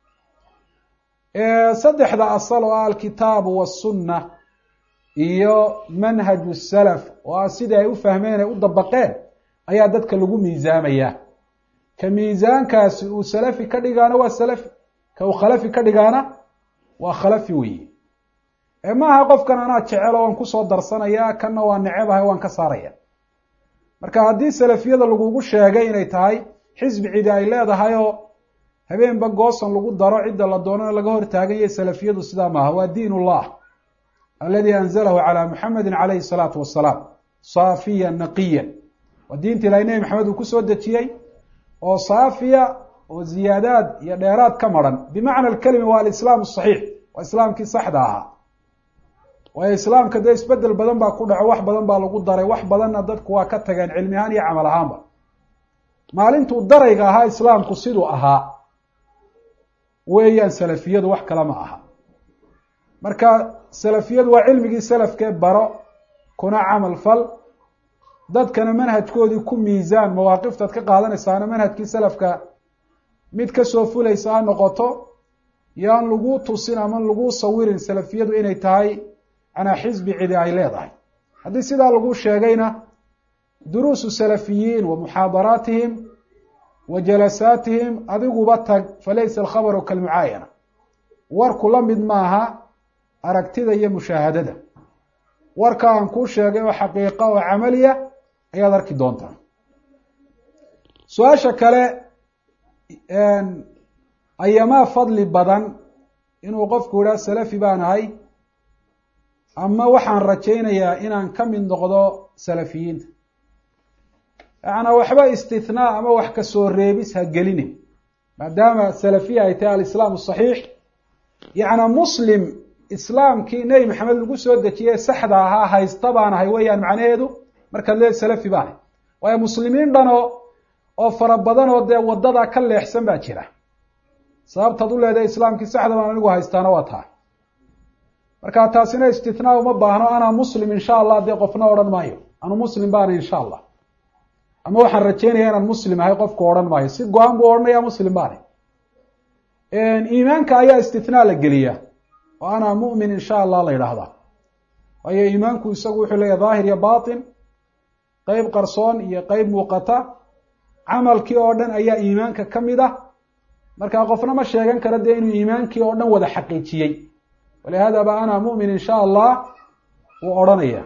saddexda asal oo ah alkitaabu wasunna iyo manhaju salaf oo ah sidii ay u fahmeen ay u dabaqeen ayaa dadka lagu miisaamayaa ka miisaankaasi uu salafi ka dhigaana waa salafi ka uu khalafi ka dhigaana waa khalafi weeye ee maaha qofkan anaa jecelo waan kusoo darsanaya kanna waa necebahay waan ka saaraya marka haddii salafiyada lagugu sheegay inay tahay xisbi cidi ay leedahay oo habeenba goosan lagu daro cidda la doonana laga hor taagan yahay salafiyadu sidaa maaha waa diin ullah aladi anzalahu calaa muxamedi calayhi salaatu wasalaam saafiyan naqiyan waa diinta ilahay nebi maxamed uu kusoo dejiyey oo saafiya oo ziyaadaad iyo dheeraad ka maran bimacna alkelima waa alislaam asaxiix waa islaamkii saxda ahaa waayo islaamka dee isbedel badan baa ku dhaco wax badan baa lagu daray wax badanna dadku waa ka tageen cilmi ahaan iyo camal ahaanba maalintuu darayga ahaa islaamku siduu ahaa weeyaan salafiyadu wax kale ma aha marka salafiyadu waa cilmigii salafkee baro kuna camal fal dadkana manhajkoodii ku miisaan mawaaqiftaad ka qaadanaysaana manhajkii salafka mid kasoo fulaysa ha noqoto yaan lagu tusin ama lagu sawirin salafiyadu inay tahay anaa xisbi cidi ay leedahay haddii sidaa lagu sheegayna duruusu salafiyiin wa muxaadaraatihim wa jalasaatihim adiguba tag falaysa alkhabaru kalmucaayana warku la mid maaha aragtida iyo mushaahadada warka aan kuu sheegay oo xaqiiqa oo camaliya ayaad arki doontaa su-aasha kale ayamaa fadli badan inuu qofku idhaa salafi baan ahay ama waxaan rajaynayaa inaan ka mid noqdo salafiyiinta yacanaa waxba istithnaa ama wax kasoo reebis ha gelinin maadaama salafiya ay tahay alislaam asaxiix yacnaa muslim islaamkii nebi maxamed lagu soo dejiyey saxda ahaa haysta baan ahay weeyaan macnaheedu markaad leed salafi baan ahay waayo muslimiin dhanoo oo fara badan oo dee waddadaa ka leexsan baa jira sababtaad u leedahay islaamkii saxda baan anigu haystaana waa tahay marka taasina istithnaa uma baahno anaa muslim insha allah dee qofna odhan maayo anu muslim baana insha allah ama waxaan rajeynaya inaan muslim ahay qofku odhan maayo si go-aan buu odhanaya muslim baana iimaanka ayaa istithnaa la geliyaa oo anaa mu'min insha allah la yidhaahdaa waayo iimaanku isagu wuxuu leeyahy daahir iyo batin qeyb qarsoon iyo qeyb muuqata camalkii oo dhan ayaa iimaanka ka mid ah marka qofna ma sheegan karo dee inuu iimaankii oo dhan wada xaqiijiyey walihada ba ana mu'min insha allah wuu odhanaya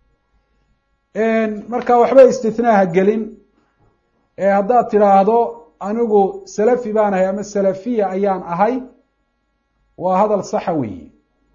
marka waxba istithnaa ha gelin haddaad tidhaahdo anigu salafi baan ahay ama salafiya ayaan ahay waa hadal saxa weyi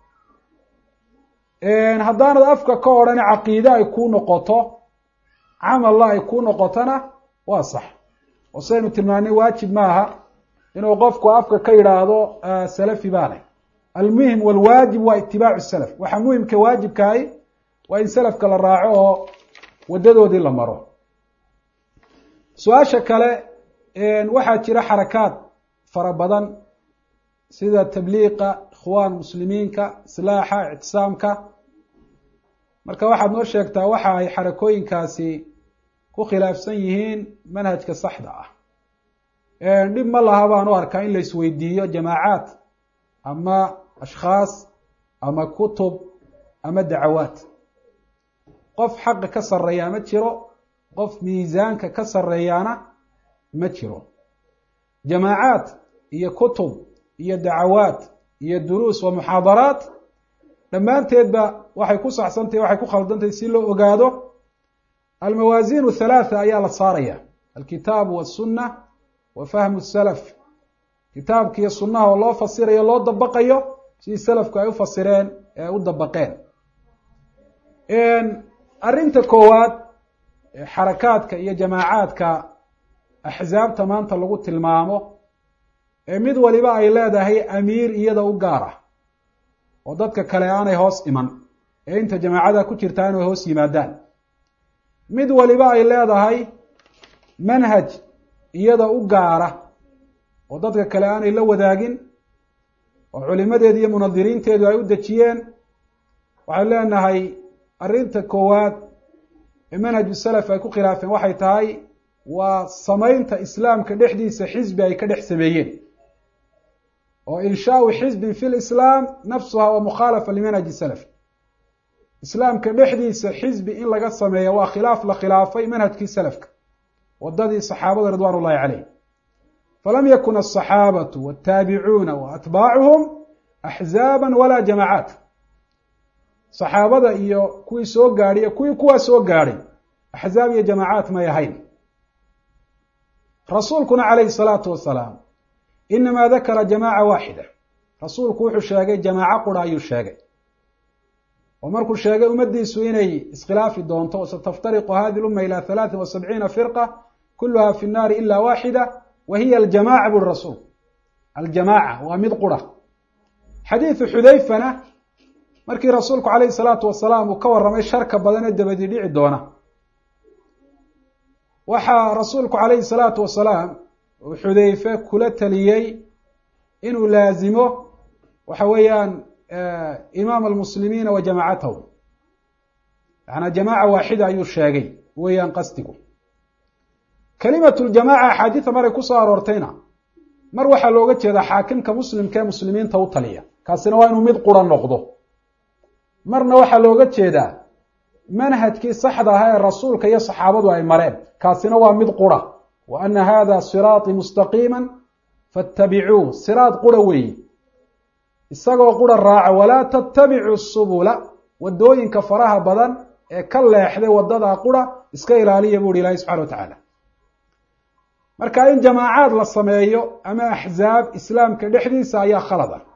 haddaanad afka ka odhan caqiide ay kuu noqoto camalla ay kuu noqotona waa sax oo saynu tilmaanay waajib maaha inuu qofku afka ka yidhaahdo salafi baan ahay almuhim walwaajib waa itibaacu salaf waxaa muhimka waajibkahay waa in salafka la raaco oo waddadoodii la maro su-aasha kale waxaa jira xarakaad fara badan sida tabliiqa ikhwaan muslimiinka islaaxa ictisaamka marka waxaad noo sheegtaa waxa ay xarakooyinkaasi ku khilaafsan yihiin manhajka saxda ah dhib ma laha baan u arkaa in la isweydiiyo jamaacaad ama ashkhaas ama kutub ama dacawaad qof xaqa ka sarreeyaa ma jiro qof miisaanka ka sarreeyaana ma jiro jamaacaad iyo kutub iyo dacawaad iyo duruus wa muxaadaraat dhammaanteedba waxay ku saxsantahy waxay ku khaldantahy si loo ogaado almawaasiin halaatha ayaa la saaraya alkitaabu wasunna wa fahmu salaf kitaabka iyo sunnaha oo loo fasirayo loo dabaqayo sidii salafku ay u fasireen ee u dabaqeen arrinta koowaad xarakaadka iyo jamaacaadka axsaabta maanta lagu tilmaamo ee mid waliba ay leedahay amiir iyada u gaar ah oo dadka kale aanay hoos iman ee inta jamaacada ku jirtaa inay hoos yimaadaan mid waliba ay leedahay manhaj iyada u gaara oo dadka kale aanay la wadaagin oo culimadeedu iyo munadiriinteedu ay u dejiyeen waxay leenahay arrinta koowaad ee manhaju salaf ay ku khilaafeen waxay tahay waa samaynta islaamka dhexdiisa xisbi ay ka dhex sameeyeen oo inshaau xisbin fi lislaam nafsuha wa mukhaalafa limanhaji salaf islaamka dhexdiisa xisbi in laga sameeya waa khilaaf la khilaafay manhajkii salafka wadadii saxaabada ridwan ullahi caleyh falam yakun aلصaxaabatu wاtaabicuuna waatbaacuhum axzaaba walaa jamaacaat saxaabada iyo kuwii soo gaadhay iyo kuwii kuwaa soo gaadhay axzaab iyo jamaacaat may ahayn rasuulkuna calayhi salaatu wasalaam inamaa dakara jamaaca waaxida rasuulku wuxuu sheegay jamaaco qura ayuu sheegay oo markuu sheegay ummaddiisu inay iskhilaafi doonto sataftariqu hadi lumma ila halaatin wa sabciina firqa kuluha fi nnaari ila waaxida wa hiya aljamaca buri rasuulku aljamaaca waa mid qura xadiidu xudayfana markii rasuulku calayhi salaatu wasalaam uu ka warramay sharka badan ee dabadi dhici doona waxaa rasuulku calayhi salaatu wasalaam uu xudayfe kula taliyey inuu laazimo waxa weeyaan imaam almuslimiina wa jamaacatahu yacanaa jamaaca waaxida ayuu sheegay weeyaan qasdigu kelimatu ljamaaca axaadiida maray kusoo aroortayna mar waxaa looga jeedaa xaakimka muslimka ee muslimiinta u taliya kaasina waa inuu mid qura noqdo marna waxaa looga jeedaa manhajkii saxda ahaa ee rasuulka iyo saxaabadu ay mareen kaasina waa mid qura wa ana hada siraaطii mustaqiima faاtabicuu siraad qura weeye isagoo qura raaca walaa tatabicuu subula wadooyinka faraha badan ee ka leexday wadadaa qura iska ilaaliya bu uhi ilahi subxana wa tacaala marka in jamaacaad la sameeyo ama axzaab islaamka dhexdiisa ayaa khalad ah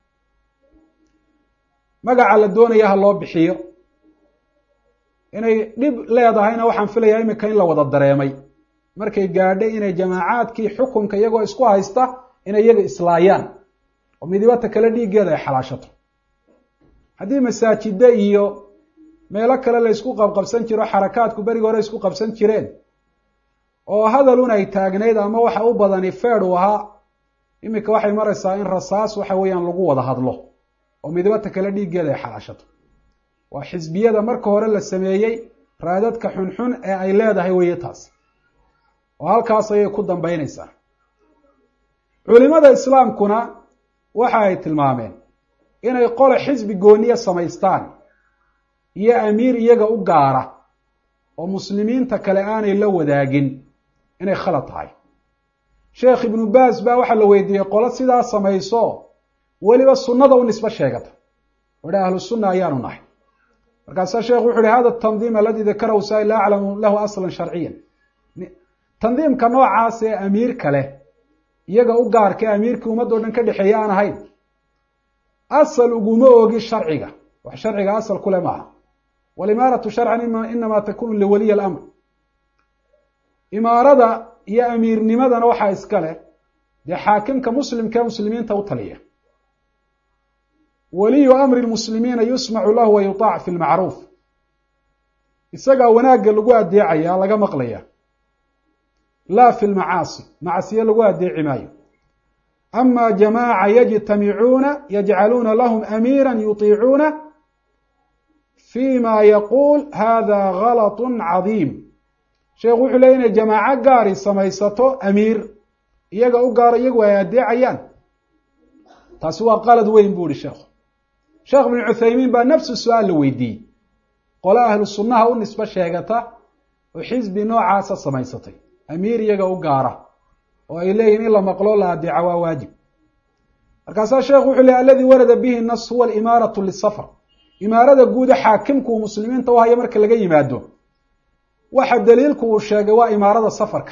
magaca la doonaya ha loo bixiyo inay dhib leedahayna waxaan filayaa iminka in la wada dareemay markay gaadhay inay jamaacaadkii xukunka iyagoo isku haysta inay iyaga islaayaan oo midibata kale dhiiggeeda ay xalaashato haddii masaajida iyo meelo kale la ysku qabqabsan jiro xarakaadku berigi hore isku qabsan jireen oo hadalun ay taagnayd ama waxa u badani feed uu ahaa iminka waxay maraysaa in rasaas waxa weeyaan lagu wada hadlo oo midibata kale dhiiggeeda ay xalaashato waa xisbiyada marka hore la sameeyey raadadka xunxun ee ay leedahay weeye taas oo halkaas ayay ku dambeynaysaa culimada islaamkuna waxa ay tilmaameen inay qole xisbi gooniya samaystaan iyo amiir iyaga u gaara oo muslimiinta kale aanay la wadaagin inay khalad tahay sheekh ibnu baas baa waxaa la weydiiyey qolo sidaa samayso weliba sunnada u nisbo sheegata odha ahlu sunna ayaanu nahay markaasaa sheekhu wuxu uhi hada tandiim aladi dakarahu saa la aclamu lahu aslan sharciyan tandiimka noocaas ee amiirka leh iyaga u gaarka ee amiirkii ummaddo dhan ka dhexeeya aan ahayn asal uguma ogi sharciga wax sharciga asal kule maaha walimaaratu sharcan inama takunu liwaliy alamr imaarada iyo amiirnimadana waxaa iska leh dee xaakimka muslimka ee muslimiinta u taliya waliyu amri lmuslimiina yusmacu lahu wa yutaac fi lmacruuf isagaa wanaagga lagu adeecaya laga maqlaya laa fi lmacaasi macsiye lagu adeeci maayo ama jamaaca yajtamicuuna yajcaluuna lahum amiira yutiicuuna fi ma yaquul hada galat cadiim sheekhu wuxuu leey inay jamaaco gaari samaysato amiir iyaga u gaaro iyagu ay adeecayaan taasi waa qalad weyn bu ihi sheekhu sheekh ibnu cuthaymiin baa nafsu su-aal la weydiiyey qole ahlu sunnaha u nisbo sheegata oo xisbi noocaasa samaysatay amiir iyaga u gaara oo ay leeyihin in la maqlo la adeeca waa waajib markaasaa sheekhu wuxuu leey aladi warada bihi nas huwa alimaaratu lisafar imaarada guuda xaakimku uu muslimiinta u hayo marka laga yimaado waxa daliilku uu sheegay waa imaarada safarka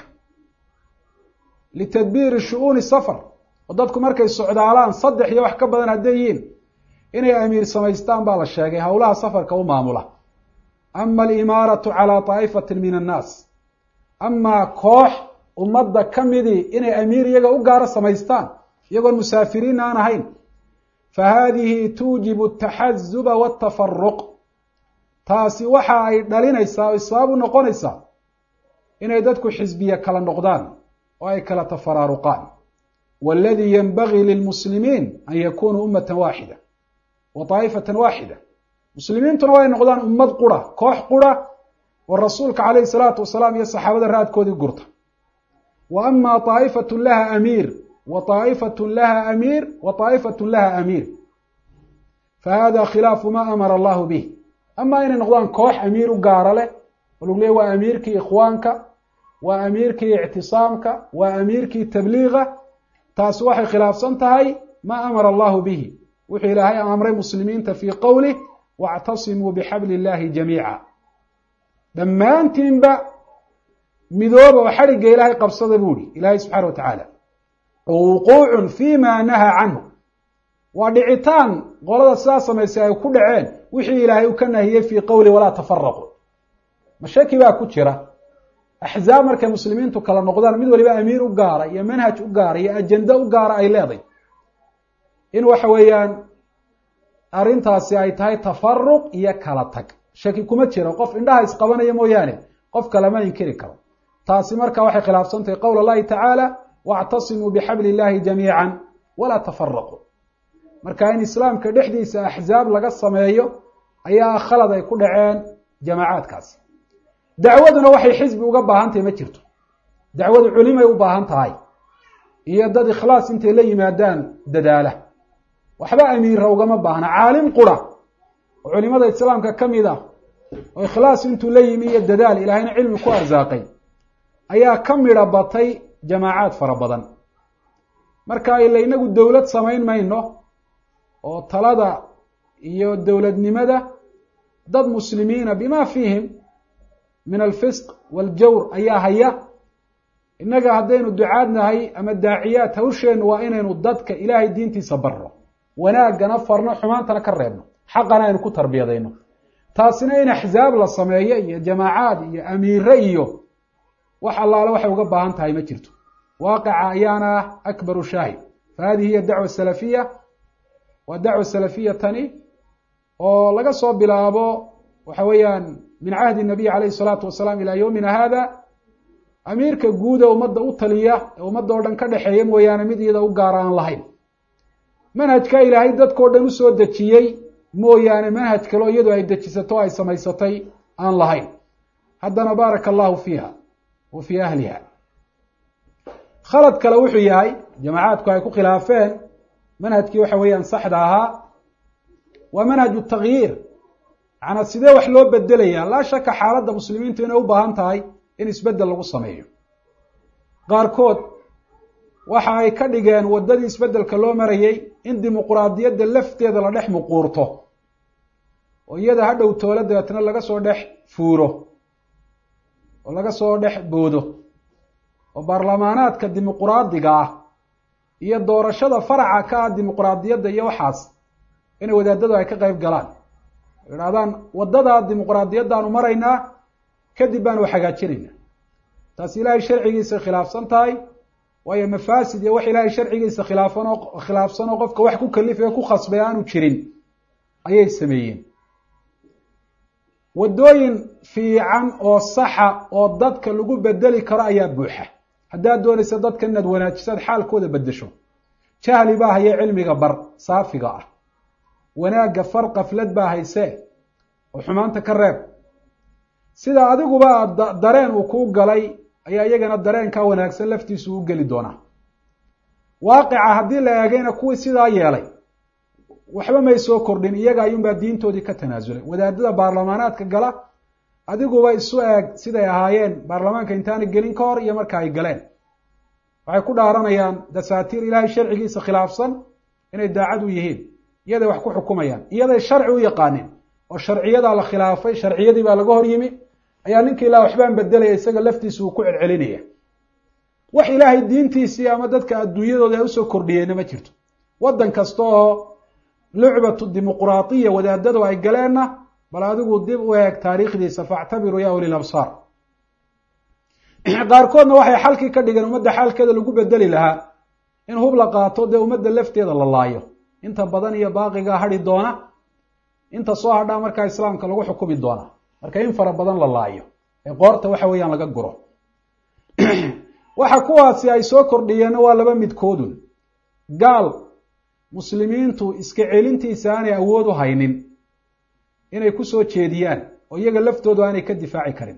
litadbiiri shu-uuni safar oo dadku markay socdaalaan saddex iyo wax ka badan hadday yihiin inay amiir samaystaan baa la sheegay howlaha safarka u maamula ama alimaaratu calaa daa'ifatin min annaas amaa koox ummadda ka midii inay amiir iyaga u gaaro samaystaan iyagoon musaafiriin aan ahayn fa haadihi tuujibu ataxazuba waatafaruq taasi waxa ay dhalinaysaa o sabab u noqonaysaa inay dadku xisbiye kala noqdaan oo ay kala tafaraaruqaan waladii yanbagii lilmuslimiin an yakunuu ummatan waaxida wa daa'ifatan waaxida muslimiintuna waa ay noqdaan ummad qura koox qura oo rasuulka calayhi salaatu wasalaam iyo saxaabada raadkoodii gurta wa ama daa'ifatun laha amiir wa daa'ifatun laha amiir wa daa'ifatun laha amiir fa hada khilaafu ma amara allahu bih amaa inay noqdaan koox amiir u gaara leh oo lagu leey waa amiirkii ikhwaanka waa amiirkii ictisaamka waa amiirkii tabliiga taasi waxay khilaafsan tahay ma amara allahu bihi wuxuu ilaahay amray muslimiinta fii qowlih wactasimuu bixabli illaahi jamiica dhammaantiinba midooba oo xadhigga ilaahay qabsada buu ihi ilaahay subxaana wa tacaala wa wuquucun fi ma nahaa canhu waa dhicitaan qolada sidaa samaysay ay ku dhaceen wixii ilaahay u ka nahiyey fii qowli walaa tafaraqu mashaki baa ku jira axzaab markay muslimiintu kala noqdaan mid waliba amiir u gaara iyo manhaj u gaara iyo ajende u gaara ay leeday in waxa weeyaan arrintaasi ay tahay tafaruq iyo kala tag shaki kuma jiro qof indhaha isqabanaya mooyaane qof kalama inkiri karo taasi marka waxay khilaafsantahay qowl allahi tacaala wactasimuu bixabli illahi jamiica walaa tafaraquu marka in islaamka dhexdiisa axzaab laga sameeyo ayaa khalad ay ku dhaceen jamaacaadkaasi dacwaduna waxay xisbi uga baahan tahay ma jirto dacwadu culimay u baahan tahay iyo dad ikhlaas intay la yimaadaan dadaala waxba amiira ugama baahna caalim qura oo culimada islaamka ka mid ah oo ikhlaas intuu la yimi iyo dadaal ilaahayna cilmi ku arsaaqay ayaa ka midha batay jamaacaad fara badan marka ila inagu dowlad samayn mayno oo talada iyo dowladnimada dad muslimiina bima fiihim min alfisq waljawr ayaa haya innaga haddaynu ducaad nahay ama daaciyaad hawsheennu waa inaynu dadka ilaahay diintiisa barno wanaaggana farno xumaantana ka reebno xaqana aynu ku tarbiyadayno taasina in axzaab la sameeyo iyo jamaacaad iyo amiire iyo wax allaale waxay uga baahan tahay ma jirto waaqica ayaana ah akbaru shaahid fa hadihi hiya dacwa salafiya waa dacwa salafiya tani oo laga soo bilaabo waxa weeyaan min cahdi nabiy calayhi salaatu wasalaam ilaa yowmina hada amiirka guuda ummadda u taliya ee ummadda oo dhan ka dhexeeya mooyaane mid iyada u gaara aan lahayn manhajka ilaahay dadkao dhan usoo dejiyey mooyaane manhaj kaleo iyadu ay dejisato o ay samaysatay aan lahayn haddana baaraka allahu fiiha wa fii ahliha khalad kale wuxuu yahay jamacaadku ay ku khilaafeen manhajkii waxa weeyaan saxda ahaa waa manhaju takyiir macnaa sidee wax loo bedelaya laa shaka xaaladda muslimiintu inay u baahan tahay in isbedel lagu sameeyo qaarkood waxa ay ka dhigeen waddadii isbeddelka loo marayey in dimuquraadiyadda lafteeda la dhex muquurto oo iyada ha dhow toolo dabeetna laga soo dhex fuuro oo laga soo dhex boodo oo baarlamaanaadka dimuquraadiga ah iyo doorashada faraca ka ah dimuquraadiyadda iyo waxaas inay wadaadadu ay ka qayb galaan idhahdaan waddadaa dimuquraadiyaddaanu maraynaa kadib baanu hagaajinayna taas ilaahay sharcigiisa khilaafsan tahay waayo mafaasid iyo wax ilaahay sharcigiisa khilaafan oo khilaafsan oo qofka wax ku kalifaya ku khasbay aanu jirin ayay sameeyeen waddooyin fiican oo saxa oo dadka lagu bedeli karo ayaa buuxa haddaad doonaysa dadka inaad wanaajisaad xaalkooda bedesho jahli baa haye cilmiga bar saafiga ah wanaagga far kaflad baa haysee oo xumaanta ka reeb sida adiguba aad dareen uu kuu galay ayaa iyagana dareenkaa wanaagsan laftiisu u geli doonaa waaqica haddii la eegayna kuwii sidaa yeelay waxba may soo kordhin iyaga ayuunbaa diintoodii ka tanaasulay wadaadada baarlamaanaadka gala adiguba isu eeg siday ahaayeen baarlamaanka intaana gelin ka hor iyo marka ay galeen waxay ku dhaaranayaan dasaatiir ilaahay sharcigiisa khilaafsan inay daacad u yihiin iyaday wax ku xukumayaan iyaday sharci u yaqaaneen oo sharciyadaa la khilaafay sharciyadii baa laga hor yimi ayaa ninka ilah waxbaan bedelaya isaga laftiisa uu ku celcelinaya wax ilaahay diintiisii ama dadka adduunyadooda ay usoo kordhiyeenna ma jirto waddan kasta oo lucbatu dimuquraadiya wadaadadu ay galeenna bal adigu dib u eeg taariikhdiisa faactabiruu ya ulil absaar qaarkoodna waxay xalkii ka dhigeen ummadda xaalkeeda lagu bedeli lahaa in hub la qaato dee ummadda lafteeda la laayo inta badan iyo baaqigaa hadhi doona inta soo hadhaa markaa islaamka lagu xukumi doona marka in fara badan la laayo ee qoorta waxa weeyaan laga guro waxa kuwaasi ay soo kordhiyeenna waa laba midkoodun gaal muslimiintu iska celintiisa aanay awood u haynin inay ku soo jeediyaan oo iyaga laftoodu aanay ka difaaci karin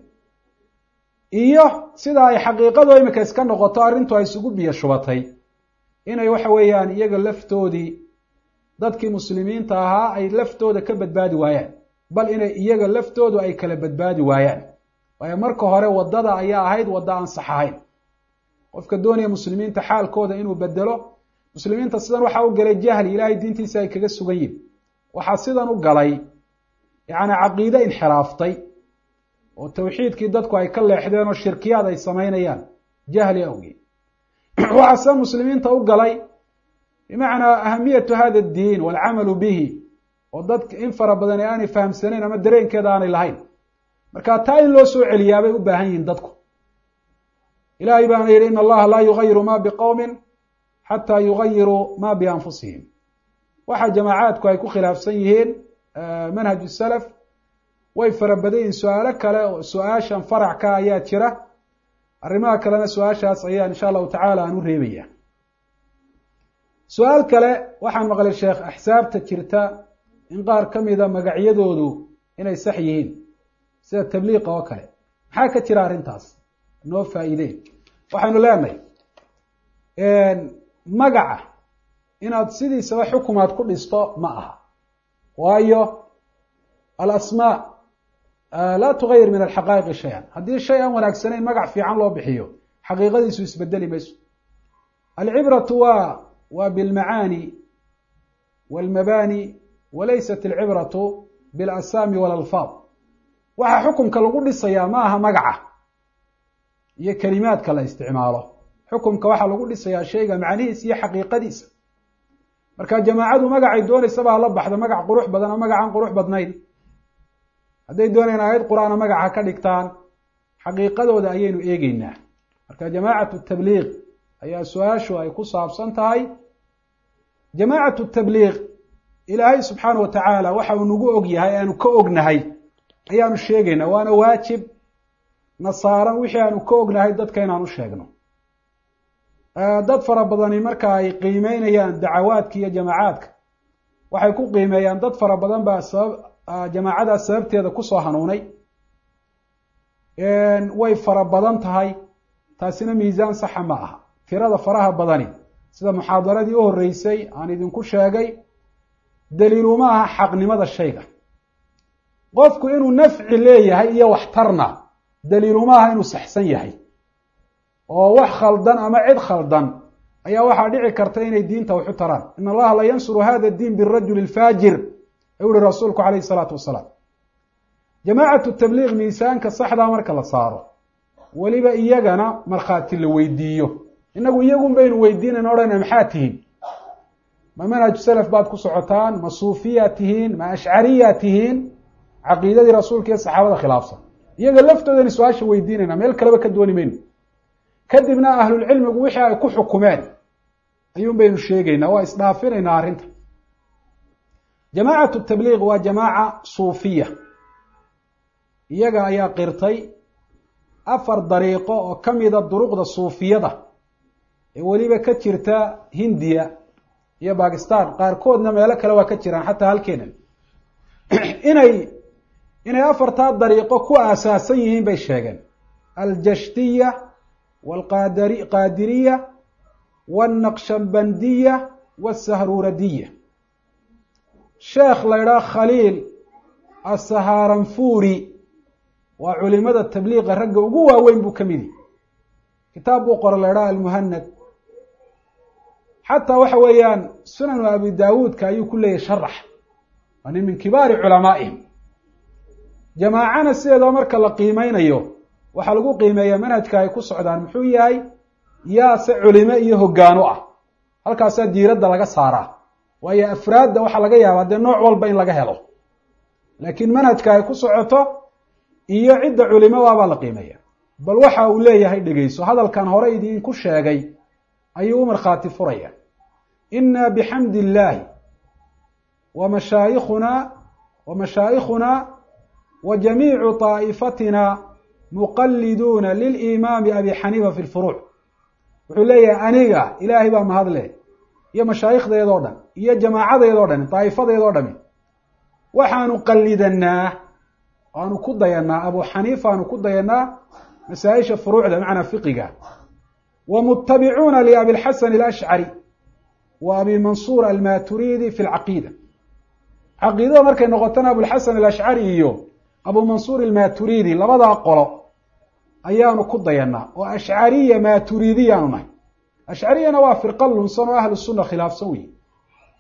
iyo sida ay xaqiiqadu imika iska noqoto arrintu ay isugu biyo shubatay inay waxa weeyaan iyaga laftoodii dadkii muslimiinta ahaa ay laftooda ka badbaadi waayaan bal inay iyaga laftoodu ay kala badbaadi waayaan waayo marka hore waddada ayaa ahayd wadda aan sax ahayn qofka doonaya muslimiinta xaalkooda inuu bedelo muslimiinta sidan waxaa u galay jahli ilaahay diintiisa ay kaga sugan yihin waxaa sidan u galay yacni caqiide inxiraaftay oo tawxiidkii dadku ay ka leexdeen oo shirkiyaad ay samaynayaan jahli awgeed waxaa se muslimiinta u galay bimacnaa ahamiyatu hada addiin waalcamalu bihi oo dadka in fara badan ee aanay fahamsanayn ama dareenkeeda aanay lahayn marka taa in loo soo celiyaa bay u baahan yihiin dadku ilahay baana yidhi in allaha laa yugayiru ma biqowmin xataa yugayiruu ma bianfusihim waxa jamaacaadku ay ku khilaafsan yihiin manhaj salaf way fara badan yihiin su-aalo kale oo su-aashan farac ka ayaa jira arrimaha kalena su-aashaas ayaan insha allahu tacaala aan u reebaya su-aal kale waxaan maqlay sheekh axsaabta jirta in qaar ka mida magacyadoodu inay sax yihiin sida tabliiqa oo kale maxaa ka jira arrintaas noo faa-iideen waxaynu leenahay magaca inaad sidiisaba xukumaad ku dhisto ma aha waayo alasmaa laa tugayir min alxaqaa'iqi shay-an haddii shay aan wanaagsanayn magac fiican loo bixiyo xaqiiqadiisu isbedeli mayso alcibratu waa waa bilmacaani walmabaani walaysat alcibratu bilasaami walalfaad waxaa xukumka lagu dhisayaa ma aha magaca iyo kelimaadka la isticmaalo xukumka waxaa lagu dhisayaa shayga macnihiisa iyo xaqiiqadiisa marka jamaacadu magacay doonaysaba hala baxdo magac qurux badan oo magacaan qurux badnayn hadday doonayaan aayad qur-aana magaca ka dhigtaan xaqiiqadooda ayaynu eegeynaa marka jamaacatu tabliiq ayaa su-aashu ay ku saabsan tahay jamaacatu tabliiq ilaahay subxaana wa tacaala waxa uu nagu og yahay aanu ka ognahay ayaanu sheegaynaa waana waajib nasaaran wixii aanu ka ognahay dadka inaan u sheegno dad fara badani marka ay qiimeynayaan dacawaadka iyo jamaacaadka waxay ku qiimeeyaan dad fara badan baa sabab jamaacadaas sababteeda kusoo hanuunay way fara badan tahay taasina miisaan saxa ma aha tirada faraha badani sida muxaadaradii u horreysay aan idinku sheegay daliiluma aha xaqnimada shayga qofku inuu nafci leeyahay iyo waxtarna daliiluma aha inuu saxsan yahay oo wax khaldan ama cid khaldan ayaa waxaa dhici karta inay diinta waxu taraan in allaha la yansuru hada diin birajuli lfaajir ayuu uhi rasuulku calayhi salaatu wasalaam jamaacatu tabliiq miisaanka saxdaa marka la saaro weliba iyagana markhaati la weydiiyo inagu iyagun baynu weydiinayn odhana maxaa tihiin ma manhaju salaf baad ku socotaan ma suufiyaa tihiin ma ashcariyaa tihiin caqiidadii rasuulka iyo saxaabada khilaafsan iyaga laftoodani su-aasha weydiinayna meel kaleba ka dooni mayno kadibna ahlulcilmigu wixii ay ku xukumeen ayuun baynu sheegaynaa waa isdhaafinaynaa arrinta jamaacatu tabliiq waa jamaaca suufiya iyaga ayaa qirtay afar dariiqo oo ka mida duruqda suufiyada ee weliba ka jirta hindiya iyo bakistan qaarkoodna meelo kale waa ka jiraan xataa halkeenan inay inay afartaa dariiqo ku aasaasan yihiin bay sheegeen aljashtiya walqadari qaadiriya walnaqshabandiya walsahruuradiya sheekh la ydhaha khaliil asahaaranfuri waa culimada tabliiqa ragga ugu waaweyn buu ka midi kitaab buu qora la ydhaha almuhanad xataa waxa weeyaan sunanu abi daawuudka ayuu ku leeyahy sharax waa nin min kibaari culamaa'ihim jamaacana sideedaba marka la qiimeynayo waxaa lagu qiimeeyaa manhajka ay ku socdaan muxuu yahay yaase culimo iyo hoggaano ah halkaasaa diiradda laga saaraa waayo afraadda waxaa laga yaabaa dee nooc walba in laga helo laakiin manhajka ay ku socoto iyo cidda culimadaabaa la qiimeeya bal waxa uu leeyahay dhegeyso hadalkan hore idinku sheegay ayuu u markhaati furaya inna bixamdi illaahi wa mashaayikhuna wa mashaayikhuna wa jamiicu طaa'ifatina muqaliduuna lilimaami abi xaniifa fi lfuruuc wuxuu leeyahay aniga ilaahay baa mahadle iyo mashaayikhdeedoo dhan iyo jamaacadeedoo dhan daa'ifadeedoo dhami waxaanu qalidanaa aanu ku dayanaa abu xaniifa aanu ku dayanaa masaa-isha furuucda macnaa fiqiga wa mutabicuuna liabilxasan alashcari wa abi mansuur almaturidi fi lcaqiida caqiidada markay noqotana abulxasan alashcari iyo abu mansuur almaturidi labadaa qolo ayaanu ku dayanaa oo ashcariya maturidiyaanu nahay ashcariyana waa firqa lunsan oo ahlu sunna khilaafsan wey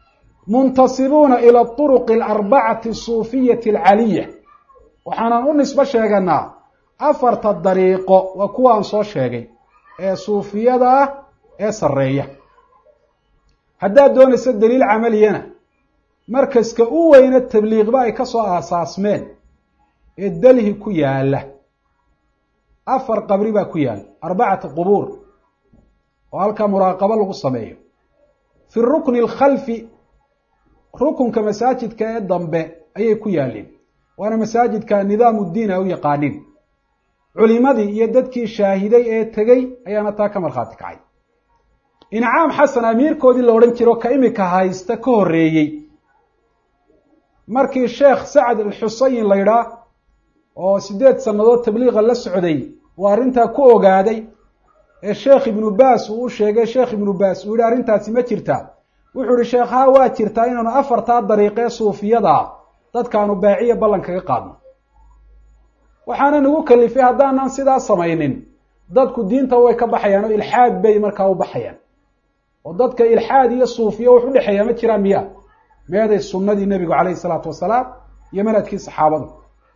muntasibuuna ila aطuruqi alarbacati asuufiyati alcaliya waxaanan u nisbo sheeganaa afarta dariiqo waa kuwaan soo sheegay ee suufiyada ah ee sarreeya haddaad doonayso daliil camaliyana markaska u weyne tabliiqba ay ka soo aasaasmeen ee delhi ku yaala afar qabri baa ku yaala arbacata qubuur oo halkaa muraaqabo lagu sameeyo fi rukni alkhalfi rukunka masaajidka ee dambe ayay ku yaaleen waana masaajidka nidaam uddiin ay u yaqaanin culimadii iyo dadkii shaahiday ee tegey ayaana taa ka markhaati kacay incaam xasan amiirkoodii la odhan jiro ka imika haysta ka horreeyey markii sheekh sacad alxusayin la ydhaa oo siddeed sannadood tabliiqa la socday uu arrintaa ku ogaaday ee sheekh ibnu baas uu u sheegay sheekh ibnu baas uu yihi arrintaasi ma jirtaa wuxuu ihi sheekh haa waa jirtaa inaanu afartaa dariiqee suufiyadaa dadkaanu baaciya ballan kaga qaadno waxaana nagu kalifay haddaanan sidaa samaynin dadku diinta way ka baxayaan oo ilxaad bay markaa u baxayaan oo dadka ilxaad iyo suufiya wax u dhexeeya ma jiraan miya meeday sunnadii nebigu calayhi salaatu wasalaam iyo manhajkii saxaabadu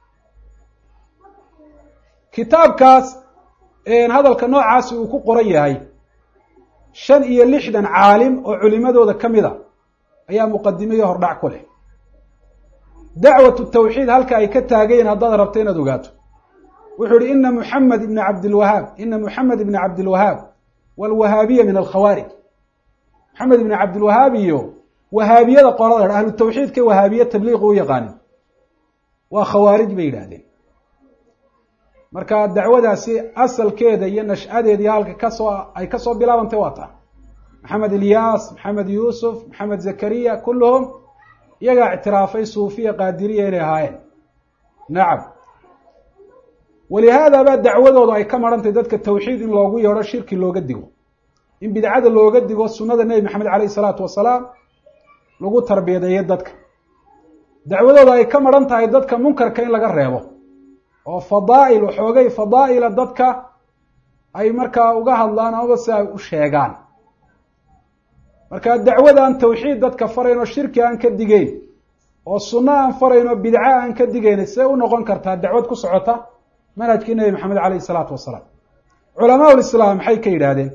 kitaabkaas hadalka noocaasi uu ku qoran yahay shan iyo lixdan caalim oo culimadooda ka mid a ayaa muqadimiyo hordhac ku leh dacwatu tawxiid halka ay ka taagayen haddaad rabto inaad ogaato wuxuu yihi ina muxamed ibna cabdilwahaab ina muxamed ibna cabdilwahaab walwahaabiya min alkhawaarij maxamed ibna cabdilwahaab iyo wahaabiyada qolada ahlu tawxiidka wahaabiye tabliiqu u yaqaanin waa khawaarij bay yidhaahdeen marka dacwadaasi asalkeeda iyo nashcadeeda iyo halka kasoo ay kasoo bilaabantay waa taa maxamed ilyaas maxamed yuusuf maxamed zakariya kulluhum iyagaa ictiraafay suufiya qaadiriya inay ahaayeen nacam walihaada baa dacwadooda ay ka marantahy dadka tawxiid in loogu yeedho shirki looga digo in bidcada looga digo sunnada nebi maxamed caleyhi salaatu wasalaam lagu tarbiyadeeyo dadka dacwadooda ay ka maran tahay dadka munkarka in laga reebo oo fadaa'il waxoogay fadaa'ila dadka ay markaa uga hadlaan amaba si ay u sheegaan marka dacwadaan tawxiid dadka farayn oo shirki aan ka digeyn oo sunno aan farayn oo bidco aan ka digeyn see u noqon kartaa dacwad ku socota manhajkii nebi maxamed caleyhi salaatu wasalaam culamaa ulislaam maxay ka yidhaahdeen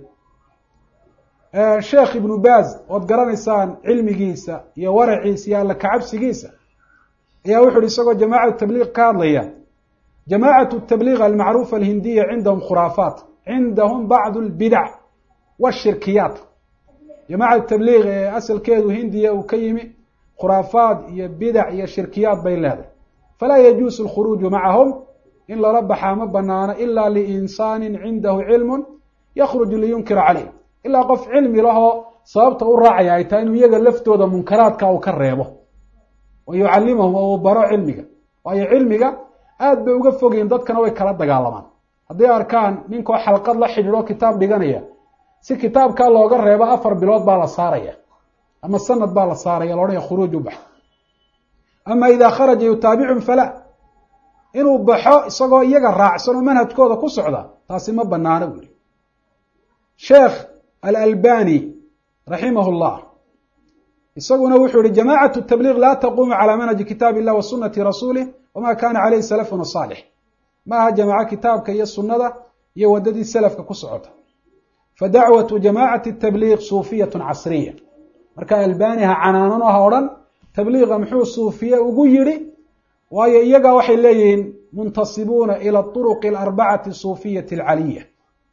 sheekh ibnu baaz ood garanaysaan cilmigiisa iyo waraciisa iyo alla kacabsigiisa ayaa wuxu uhi isagoo jamaacatu tabliiq ka hadlaya jamaacatu tabliiq almacruufa alhindiya cindahum khuraafaat cindahum bacdu lbidac washirkiyaat jamaacatu tabliiq ee asalkeedu hindiya uu ka yimi khuraafaad iyo bidac iyo shirkiyaad bay leedahay falaa yajuusu alkhuruuju macahum in lala baxaa ma banaano ila liinsaanin cindahu cilmun yakhruju liyunkira caleyh ilaa qof cilmi lahoo sababta u raacaya ay tahay inuu iyaga laftooda munkaraadka uu ka reebo wa yucallimahum oo uu baro cilmiga waayo cilmiga aad bay uga fogyihin dadkana way kala dagaalamaan hadday arkaan ninkoo xalqad la xidhiidho kitaab dhiganaya si kitaabkaa looga reebo afar bilood baa la saaraya ama sanad baa la saaraya laodhanaya khuruuj u bax ama idaa kharaja yutaabicum fala inuu baxo isagoo iyaga raacsan oo manhajkooda ku socda taasi ma banaano buuri sheekh alalbani raximah llah isaguna wuxuu yihi jamacat tabliiq laa taquumu calaa manhaji kitaab illah wa sunati rasuulih wama kana caleyhi salafuna saalix ma aha jamaaco kitaabka iyo sunnada iyo wadadii salafka ku socota fadacwatu jamacati tabliiq suufiyatu casriya marka albani ha canaanano ha odhan tabliiqa muxuu suufiye ugu yidhi waayo iyagaa waxay leeyihiin muntasibuuna ila turuqi alarbacati suufiyati alcaliya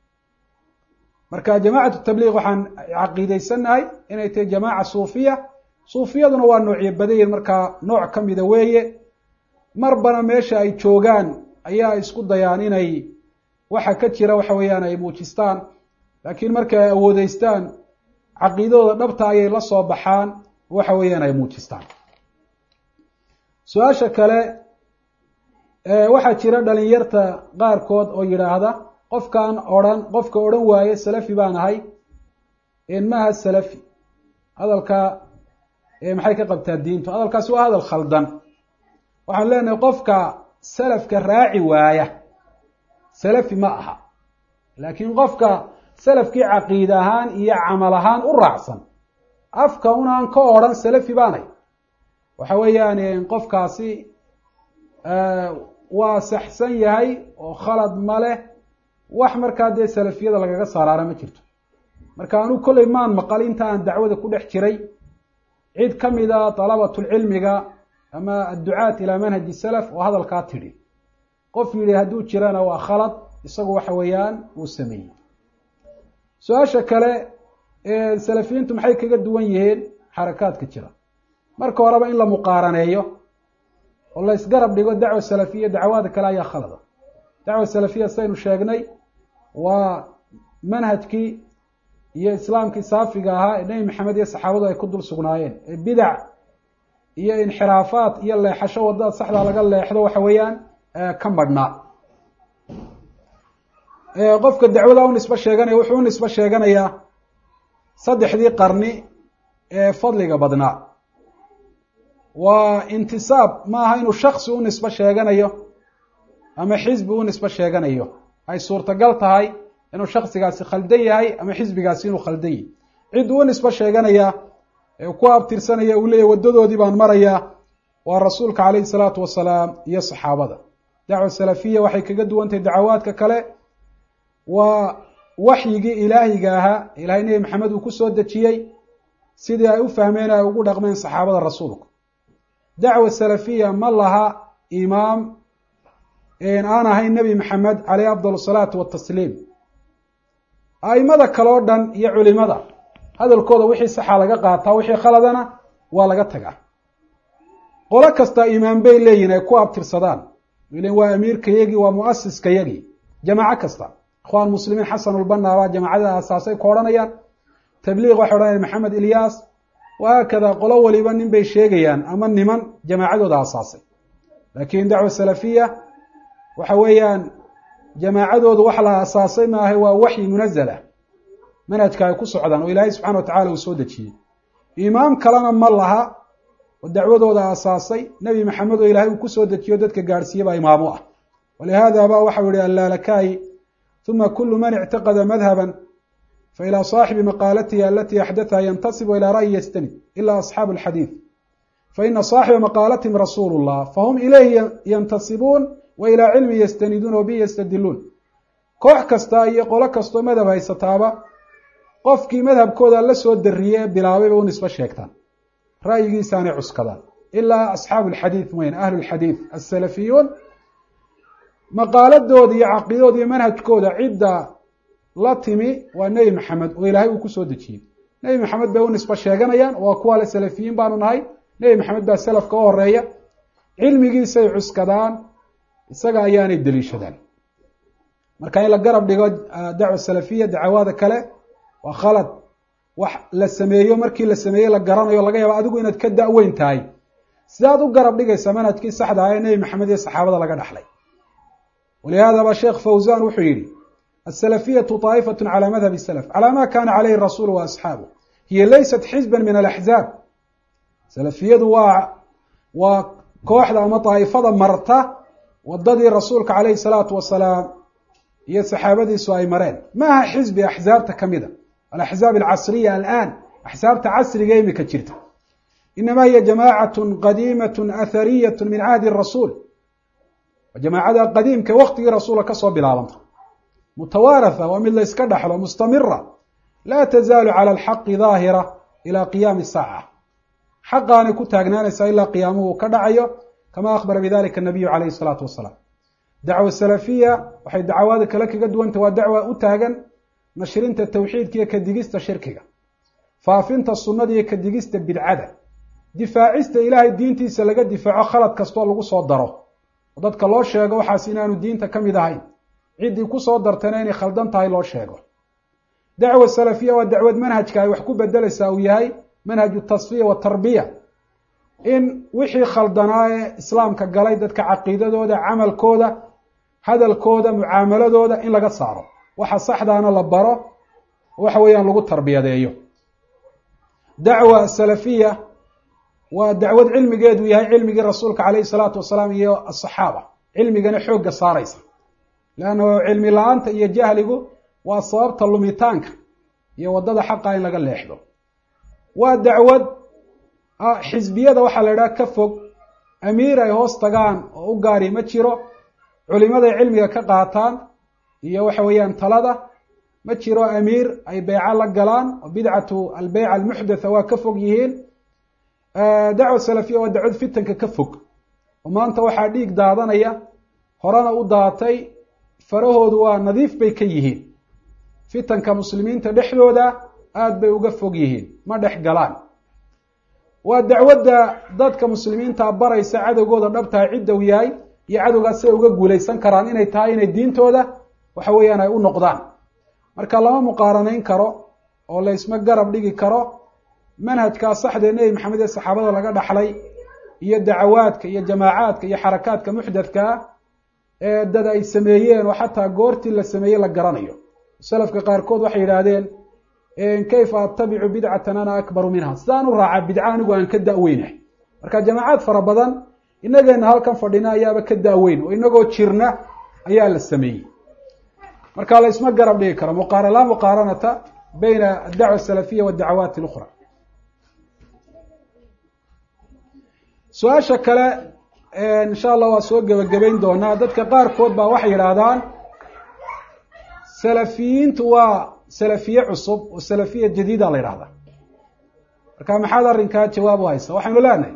marka jamacatu tabliiq waxaan caqiideysanahay inay tahay jamaaca suufiya suufiyaduna waa noocyo badayin markaa nooc ka mida weeye marbana meesha ay joogaan ayaa isku dayaan inay waxa ka jira waxa weeyaan ay muujistaan laakiin marka ay awoodeystaan caqiidadooda dhabta ayay la soo baxaan waxa weeyaan ay muujistaan su-aasha kale waxaa jira dhalinyarta qaarkood oo yidhaahda qofkaan odhan qofka odhan waaye salafi baan ahay maaha salafi hadalka maxay ka qabtaa diintu hadalkaasi waa hadal khaldan waxaan leenahay qofka salafka raaci waaya salafi ma aha laakiin qofka salafkii caqiid ahaan iyo camal ahaan u raacsan afka un aan ka odhan salafi baanay waxa weeyaan qofkaasi waa saxsan yahay oo khalad ma leh wax markaa dee salafiyada lagaga saaraara ma jirto marka anu kolley maan maqal inta aan dacwada ku dhex jiray cid ka mida dalabatulcilmiga ama adducaat ilaa manhaji salaf oo hadalkaa tidhi qof yidhi hadduu jirana waa khalad isagu waxa weeyaan uu sameeyey su-aasha kale salafiyiintu maxay kaga duwan yihiin xarakaadka jira marka horeba in la muqaaraneeyo oo la isgarab dhigo dacwa salafiya dacwaada kale ayaa khalada dacwa salafiya saynu sheegnay waa manhajkii iyo islaamkii saafiga ahaa ee nebi maxamed iyo saxaabadu ay ku dul sugnaayeen ee bidac iyo inxiraafaat iyo leexasho waddada saxdaa laga leexdo waxa weeyaan ka madhnaa qofka dacwada u nisbo sheeganaya wuxuu u nisbo sheeganayaa saddexdii qarni ee fadliga badnaa waa intisaab ma aha inuu shaksi u nisbo sheeganayo ama xisbi u nisbo sheeganayo ay suurtagal tahay inuu shaksigaasi khaldan yahay ama xisbigaasi inuu khaldan yahy cidduu u nisbo sheeganaya ee ku abtirsanaya uu leeyahy waddadoodii baan marayaa waa rasuulka calayhi salaatu wasalaam iyo saxaabada dacwa salafiya waxay kaga duwantahay dacawaadka kale waa waxyigii ilaahiga ahaa ilahay nebi maxamed uu ku soo dejiyey sidii ay u fahmeen ay ugu dhaqmeen saxaabada rasuulku dacwa salafiya ma laha imaam aan ahayn nebi maxamed caleyh afdal asalaatu watasliim a'imada kale o dhan iyo culimada hadalkooda wixii saxa laga qaataa wixii khaladana waa laga tagaa qolo kasta imaam bay leeyihin ay ku abtirsadaan ilen waa amiirka yagii waa muasiska yagii jamaaco kasta ikhwaan muslimiin xasanulbanna baa jamaacada asaasay ku odhanayaan tabliiq waxay odhanayaan maxamed ilyaas wahaakada qolo waliba nin bay sheegayaan ama niman jamaacadooda asaasay laakiin dacwa salafiya waxa weeyaan jamaacadoodu wax la asaasay maahay waa waxyi munazala manhajka ay ku socdaan oo ilaahay subxana wa tacala uu soo dejiyey imaam kalena ma laha oo dacwadooda asaasay nebi maxamed oo ilahay uu kusoo dejiyo dadka gaadhsiiye baa imaamo ah walihaada ba waxau yihi allaalakayi uma kulu man ictaqada madhaban failى صaaxibi maqaalatihi alati axdatha yantasib ilى ra'yi yastanid ila asxaabu اlxadiid faina صaaxiba maqaalatihim rasuulu الlah fahum ilayhi yantasibuun wa ilى cilmi yastaniduun wa bihi yastadiluun koox kasta iyo qolo kastoo madhab haysataaba qofkii madhabkooda la soo dariyey ee bilaabayba u nisbo sheegtaan ra'yigiisaanay cuskadaan ilaa asxaabu اlxadiid mayn ahlu اlxadiid aلsalafiyuun maqaaladooda iyo caqiidooda iyo manhajkooda cidda la timi waa nebi maxamed oo ilaahay uu kusoo dejiyey nebi maxamed bay u nisbo sheeganayaan waa kuwa le salafiyiin baanu nahay nebi maxamed baa salafka u horeeya cilmigiisay cuskadaan isaga ayaanay deliishadaan marka in la garab dhigo dacwa salafiya dacawaada kale waa khalad wax la sameeyo markii la sameeyey la garanayo laga yaabo adigu inaad ka da-weyn tahay sidaad u garab dhigaysa manhajkii saxda ah ee nebi maxamed iyo saxaabada laga dhaxlay walihaadaba sheekh fawzan wuxuu yihi aلsalafiyatu طaa'ifaة calى madhab الslf calى ma kana calayhi الrasuul waasxaabu hiya laysat xizba min alaxzaab salafiyadu waa waa kooxda ama daa'ifada marta wadadii rasuulka calayhi الsalaatu wasalaam iyo saxaabadiisu ay mareen maaha xizbi axzaabta kamida alaxzaab alcasriya alaan axsaabta casriga imika jirta inama hiya jamaacaة qadiimaة athariyaة min cahdi الrasuul jamaacada qadiimka waktigii rasuulka kasoo bilaabanta mutawaaratha waa mid la yska dhaxlo mustamira laa tazaalu cala alxaqi daahira ila qiyaami saaca xaqaanay ku taagnaanaysaa ilaa qiyaamuhu ka dhacayo kama akhbara bidalika anabiyu calayhi salaatu wasalaam dacwa salafiya waxay dacawaada kale kaga duwantah waa dacwa u taagan nashrinta tawxiidka iyo kadigista shirkiga faafinta sunnada iyo kadigista bidcada difaacista ilaahay diintiisa laga difaaco khalad kastoo lagu soo daro oo dadka loo sheego waxaas inaanu diinta ka mid ahayn ciddii kusoo dartana inay khaldan tahay loo sheego dacwa salafiya waa dacwad manhajka ay wax ku bedelaysaa uu yahay manhaju tasfiya watarbiya in wixii khaldanaa ee islaamka galay dadka caqiidadooda camalkooda hadalkooda mucaamaladooda in laga saaro waxa saxdaana la baro waxa weeyaan lagu tarbiyadeeyo dacwa salafiya waa dacwad cilmigeedu yahay cilmigii rasuulka calayhi salaatu wasalaam iyo asaxaaba cilmigana xoogga saaraysa leanna cilmi la-aanta iyo jahligu waa sababta lumitaanka iyo waddada xaqa in laga leexdo waa dacwad xisbiyada waxaa la idhaha ka fog amiir ay hoos tagaan oo u gaari ma jiro culimaday cilmiga ka qaataan iyo waxa weeyaan talada ma jiro amiir ay beyco la galaan oo bidcatu albeyca almuxdatha waa ka fog yihiin dacwa salafiya waa dacwad fitanka ka fog oo maanta waxaa dhiig daadanaya horena u daatay farahoodu waa nadiif bay ka yihiin fitanka muslimiinta dhexdooda aada bay uga fog yihiin ma dhex galaan waa dacwadda dadka muslimiinta baraysa cadowgooda dhabtaha cidda u yahay iyo cadowgaas siay uga guulaysan karaan inay tahay inay diintooda waxa weeyaan ay u noqdaan marka lama muqaaranayn karo oo la isma garab dhigi karo manhajkaa saxdee nebi maxamed ee saxaabada laga dhaxlay iyo dacawaadka iyo jamaacaadka iyo xarakaadka muxdadkaa ee dad ay sameeyeen oo xataa goortii la sameeyey la garanayo salafka qaarkood waxay yidhaahdeen kayfa attabicu bidcatan ana akbaru minha sidaan u raaca bidca anigu aan ka da-weynahay marka jamaacaad fara badan inageena halkan fadhina ayaaba ka da-weyn oo inagoo jirna ayaa la sameeyey marka la isma garab dhigi karo muqaara laa muqaaranata bayna addacwa asalafiya waaddacawaat اlukhra su-aasha kale insha allah waa soo gebagabayn doonaa dadka qaarkood baa waxay yidhaahdaan salafiyiintu waa salafiye cusub oo salafiya jadiida la yidhahdaa marka maxaad arrinkaa jawaab u haysa waxaynu leenahay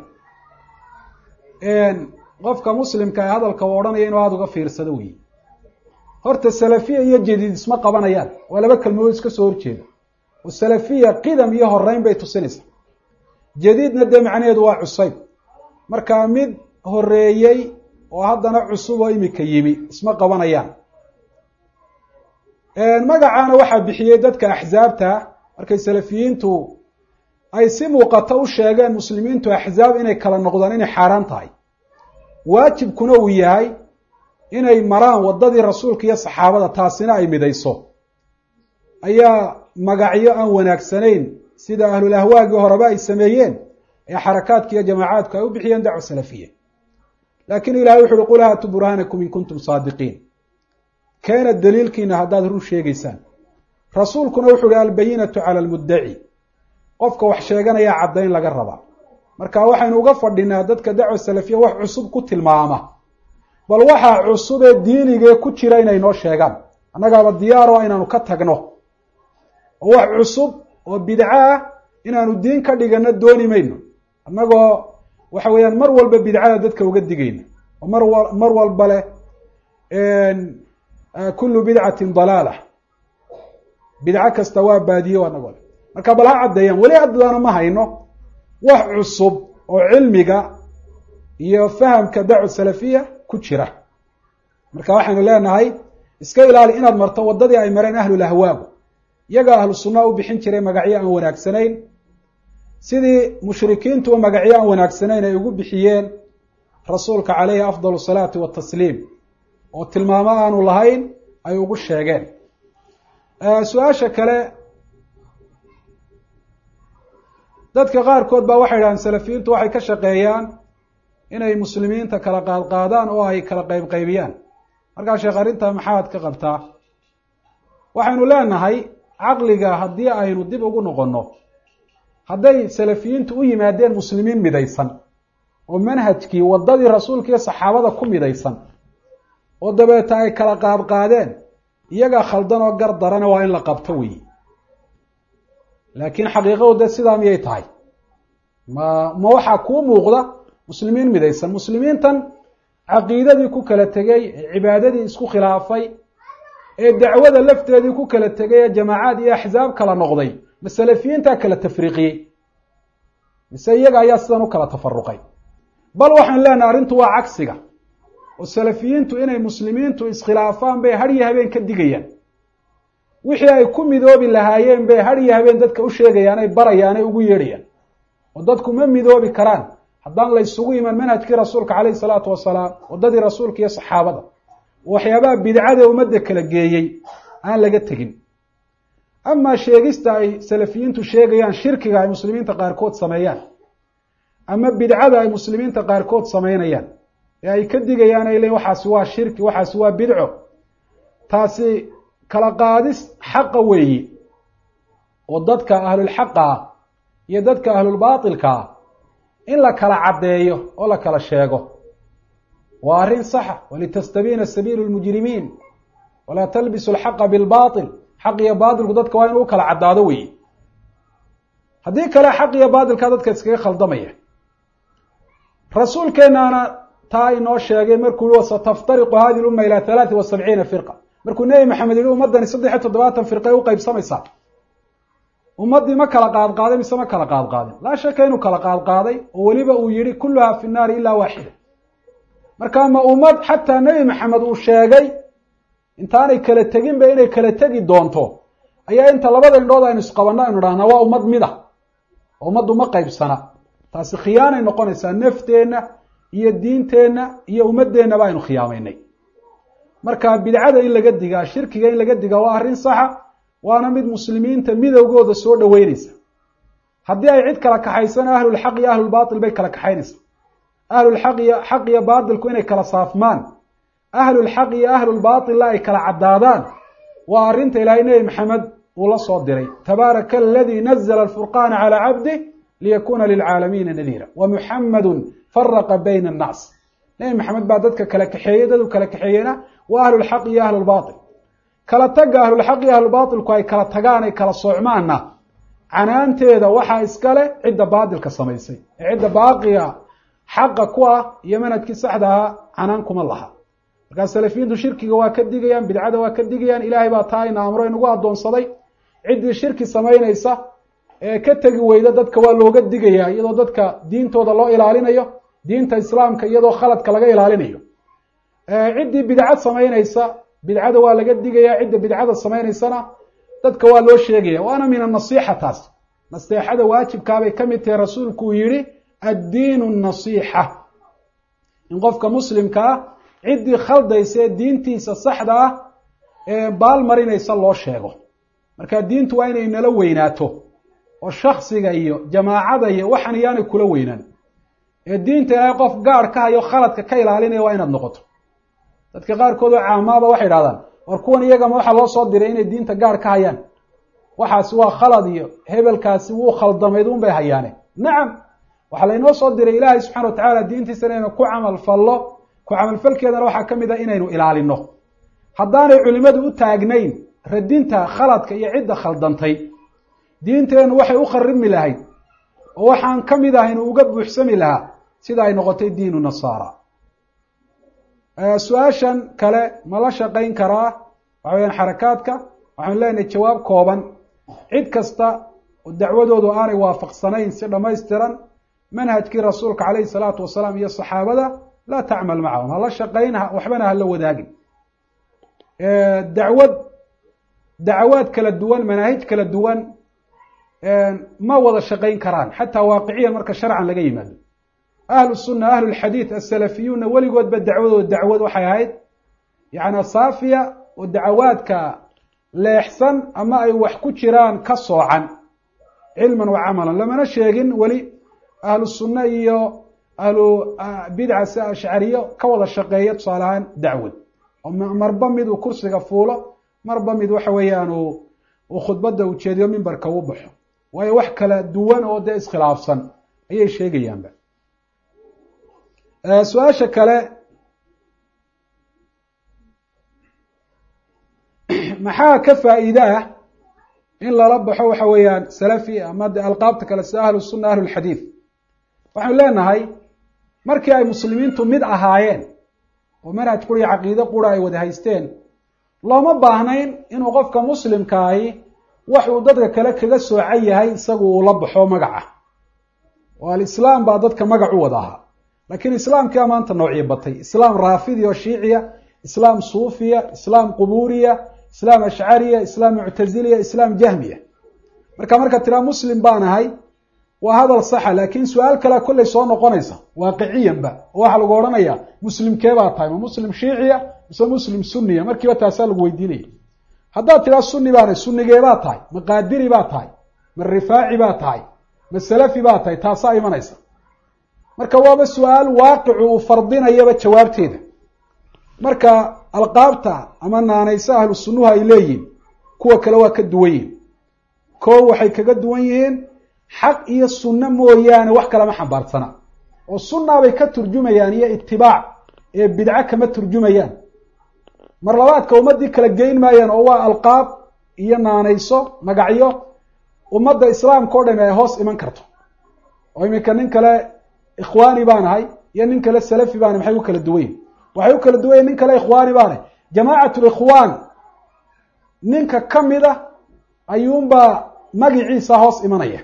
qofka muslimka ee hadalka uu odhanaya inuu aada uga fiirsado weyi horta salafiya iyo jadiid isma qabanayaan waa laba kelmadood iska soo horjeeda oo salafiya qidam iyo horeyn bay tusinaysaa jadiidna dee macnaheedu waa cusayb marka mid horeeyey oo haddana cusub oo imika yimi isma qabanayaan magacaana waxaa bixiyey dadka axsaabta markay salafiyiintu ay si muuqata u sheegeen muslimiintu axsaab inay kala noqdaan inay xaaraan tahay waajibkuna uu yahay inay maraan waddadii rasuulka iyo saxaabada taasina ay midayso ayaa magacyo aan wanaagsanayn sida ahlul ahwaagii horeba ay sameeyeen ee xarakaadka iyo jamaacaadku ay u bixiyeen dacwa salafiya laakiin ilahay wuxu uhi qul haatu burhaanakum in kuntum saadiqiin keena daliilkiina haddaad run sheegaysaan rasuulkuna wuxu uhi albayinatu cala almuddaci qofka wax sheeganayaa caddayn laga rabaa marka waxaynu uga fadhinaa dadka dacwa salafiya wax cusub ku tilmaama bal waxaa cusub ee diinigee ku jira inay noo sheegaan annagaaba diyaaro inaanu ka tagno oo wax cusub oo bidco ah inaanu diin ka dhigano dooni mayno annagoo waxa weeyaan mar walba bidcada dadka uga digayna oo mar wa mar walba leh kullu bidcatin dalaala bidco kasta waa baadiyo anagoo le marka bal ha caddeeyaan weli haddana ma hayno wax cusub oo cilmiga iyo fahamka dacwa salafiya ku jira marka waxaynu leenahay iska ilaali inaad marto waddadii ay mareen ahlul ahwaagu iyagaa ahlu sunna u bixin jiray magacyo aan wanaagsanayn sidii mushrikiintuba magacyo aan wanaagsanayn ay ugu bixiyeen rasuulka caleyhi afdal salaati watasliim oo tilmaamo aanu lahayn ay ugu sheegeen su-aasha kale dadka qaarkood baa waxay idhahdeen salafiyiintu waxay ka shaqeeyaan inay muslimiinta kala qaadqaadaan oo ay kala qaybqaybiyaan markaa sheekh arrintaa maxaad ka qabtaa waxaynu leenahay caqliga haddii aynu dib ugu noqonno hadday salafiyiintu u yimaadeen muslimiin midaysan oo manhajkii waddadii rasuulka iyo saxaabada ku midaysan oo dabeeta ay kala qaadqaadeen iyagaa khaldan oo gar darana waa in la qabto weyi laakiin xaqiiqadu de sidaa miyay tahay ma ma waxaa kuu muuqda muslimiin midaysan muslimiintan caqiidadii ku kala tegey ee cibaadadii isku khilaafay ee dacwada lafteedii ku kala tegay ee jamaacaad iyo axsaab kala noqday ma salafiyiintaa kala tafriiqiyey mise iyaga ayaa sidan u kala tafaruqay bal waxaan leenahay arrintu waa cagsiga oo salafiyiintu inay muslimiintu iskhilaafaan bay har iyo habeen ka digayaan wixii ay ku midoobi lahaayeen bay har iyo habeen dadka u sheegayaan ay barayaan ay ugu yeedhayaan oo dadku ma midoobi karaan haddaan la ysugu iman manhajkii rasuulka caleyhi salaatu wasalaam waddadii rasuulka iyo saxaabada waxyaabaha bidcadee ummadda kala geeyey aan laga tegin amaa sheegista ay salafiyiintu sheegayaan shirkiga ay muslimiinta qaarkood sameeyaan ama bidcada ay muslimiinta qaarkood samaynayaan ee ay ka digayaan ay leeyiin waxaasi waa shirki waxaasi waa bidco taasi kala qaadis xaqa weeyi oo dadka ahlulxaqa ah iyo dadka ahlulbaatilkaa in la kala caddeeyo oo la kala sheego waa arrin saxa walitastabiina sabiilu lmujrimiin walaa talbisu alxaqa bilbaatil xaq iyo baatilku dadka waa in u kala caddaado weeye haddii kale xaq iyo baatilkaa dadka iskaga khaldamaya rasuulkeenaana taa inoo sheegay markuu yihi wasataftariqu hadi lumma ilaa halaati wa sabciina firqa markuu nebi maxamed yihi ummaddani saddex iyo toddobaatan firqay u qaybsamaysaa ummaddii ma kala qaadqaaday mise ma kala qaadqaadin laa shaka inuu kala qaadqaaday oo weliba uu yihi kulluhaa fi nnaari ilaa waaxida marka ma ummad xataa nebi maxamed uu sheegay intaanay kala teginba inay kala tegi doonto ayaa inta labada indhood aynu isqabanno aynu dhahnaa waa ummad mida oo ummaddu ma qaybsana taasi khiyaanay noqonaysaa nafteenna iyo diinteenna iyo ummadeennaba aynu khiyaamaynay marka bidcada in laga digaa shirkiga in laga digaa waa arrin saxa waana mid muslimiinta midowgooda soo dhoweynaysa haddii ay cid kala kaxaysana ahlulxaq iyo ahlulbaatil bay kala kaxaynaysa ahlulxaq iyo xaq iyo baatilku inay kala saafmaan ahlulxaq iyo ahlulbaatilla ay kala caddaadaan waa arrinta ilaahay nebi maxamed uu la soo diray tabaaraka aladii nazla alfurqaana calaa cabdih liyakuna lilcaalamiina nadiira wa muxamadun faraqa bayna annaas nebi maxamed baa dadka kala kaxeeyey dadu kala kaxeeyena waa ahlulxaq iyo ahlulbaatil kala tagga ahlulxaq iyo ahlulbaatilku ay kala tagaan ay kala soocmaanna canaanteeda waxaa iskale cidda baatilka samaysay ee cidda baaqiga xaqa ku ah iyo manhajkii saxda ahaa canaan kuma laha markaa salafiyiintu shirkiga waa ka digayaan bidcada waa ka digayaan ilaahay baa taa ina amro inagu addoonsaday ciddii shirki samaynaysa ee ka tegi weyda dadka waa looga digayaa iyadoo dadka diintooda loo ilaalinayo diinta islaamka iyadoo khaladka laga ilaalinayo ciddii bidcad samaynaysa bidcada waa laga digayaa cidda bidcada samaynaysana dadka waa loo sheegaya waana min anasiixa taas naseexada waajibkaabay ka mid tahay rasuulku uu yihi addiinu nasiixa in qofka muslimka ah ciddii khaldaysa ee diintiisa saxda ah ee baal marinaysa loo sheego marka diintu waa inay nala weynaato oo shaksiga iyo jamaacada iyo waxan iyaanay kula weynaan ee diinta ilaahay qof gaar ka hayo khaladka ka ilaalinaya waa inaad noqoto dadka qaarkood oo caamaaba waxay idhahdaan war kuwan iyagama waxaa loo soo diray inay diinta gaar ka hayaan waxaasi waa khalad iyo hebelkaasi wuu khaldamayd un bay hayaane nacam waxaa laynoo soo diray ilaahay subxana wa tacaala diintiisa inaynu ku camal fallo ku camalfalkeedana waxaa ka mid ah inaynu ilaalino haddaanay culimmadu u taagnayn radinta khaladka iyo cidda khaldantay diinteennu waxay u kharibmi lahayd oo waxaan ka mid ah inuu uga buuxsami lahaa sida ay noqotay diinu nasaara su-aashan kale ma la shaqayn karaa waxa weyaan xarakaadka waxaanu leenahay jawaab kooban cid kasta oo dacwadoodu aanay waafaqsanayn si dhammaystiran manhajkii rasuulka calayhi salaatu wasalaam iyo saxaabada laa tacmal macahum hala shaqayn waxbana hala wadaagin dacwad dacawaad kala duwan manaahij kala duwan ma wada shaqayn karaan xataa waaqiciyan marka sharcan laga yimaado ahlu sunna ahlu lxadiid asalafiyuunna weligoodba dacwadooda dacwad waxay ahayd yacni saafiya oo dacawaadka leexsan ama ay wax ku jiraan ka soocan cilman wa camalan lamana sheegin weli ahlu sunna iyo ahlu bidca si ashcariyo ka wada shaqeeya tusaale ahaan dacwad oo marba mid uu kursiga fuulo marba mid waxa weeyaan uu khudbadda ujeediyo mimbarka u baxo waayo wax kala duwan oo dee iskhilaafsan ayay sheegayaanba su-aasha kale maxaa ka faa'iide ah in lala baxo waxa weeyaan salafi ama de alqaabta kale sida ahlu sunna ahlu lxadiid waxaanu leenahay markii ay muslimiintu mid ahaayeen oo manhaj qura iyo caqiide qura ay wada haysteen looma baahnayn inuu qofka muslimkaahi wax uu dadka kale kaga soocan yahay isagu uu la baxo magaca oo alislaam baa dadka magac u wada ahaa laakiin islaamkia maanta noocii batay islaam raafidi oo shiiciya islaam suufiya islaam quburiya islaam ashcariya islaam muctaziliya islaam jahmiya marka marka tiraa muslim baan ahay waa hadal saxa laakiin su-aal kalea kollay soo noqonaysa waaqiciyanba oo waxaa lagu odhanayaa muslimkee baa tahay ma muslim shiiciya mise muslim sunniya markiiba taasaa lagu weydiinaya haddaad tiraa sunni baanahay sunnigee baa tahay ma qaadiri baa tahay ma rifaaci baa tahay ma salafi baa tahay taasaa imanaysa marka waaba su-aal waaqicu uu fardinayaba jawaabteeda marka alqaabta ama naanaysa ahlu sunnuhu ay leeyihin kuwa kale waa ka duwan yihin ko waxay kaga duwan yihiin xaq iyo sunno mooyaane wax kalama xambaarsana oo sunnaa bay ka turjumayaan iyo itibaac ee bidco kama turjumayaan mar labaadka ummaddii kala geyn maayaan oo waa alqaab iyo naanayso magacyo ummadda islaamka o dhami ay hoos iman karto oo iminka nin kale ikhwaani baan ahay iyo nin kale salafi baana maxay u kala duwanyihin waxay u kala duwan yihin nin kale ikhwaani baanahay jamaacatul ikhwaan ninka ka mid a ayuunbaa magiciisa hoos imanaya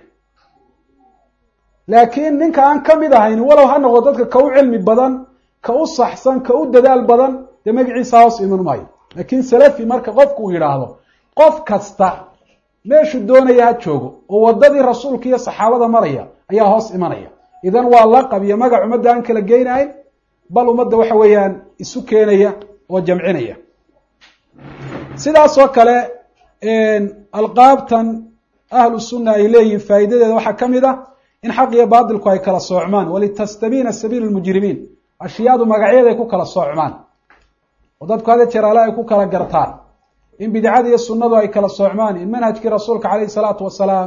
laakiin ninka aan ka mid ahayn walow ha noqdo dadka ka u cilmi badan ka u saxsan ka u dadaal badan dee magaciisa hoos iman maayo laakiin salafi marka qofku uu yidhaahdo qof kasta meeshuu doonaya ha joogo oo waddadii rasuulka iyo saxaabada maraya ayaa hoos imanaya idan waa laqab iyo magac ummadda aan kala geynahayn bal ummadda waxa weeyaan isu keenaya oo jamcinaya sidaas oo kale alqaabtan ahlu sunna ay leeyihiin faa'iidadeeda waxaa ka mid ah in xaq iyo baatilku ay kala soocmaan walitastabiina sabiilu lmujrimiin ashyaadu magacyaday ku kala soocmaan oo dadku hada jeer ale ay ku kala gartaan in bidcada iyo sunnadu ay kala soocmaan in manhajkii rasuulka calayhi salaatu wasalaam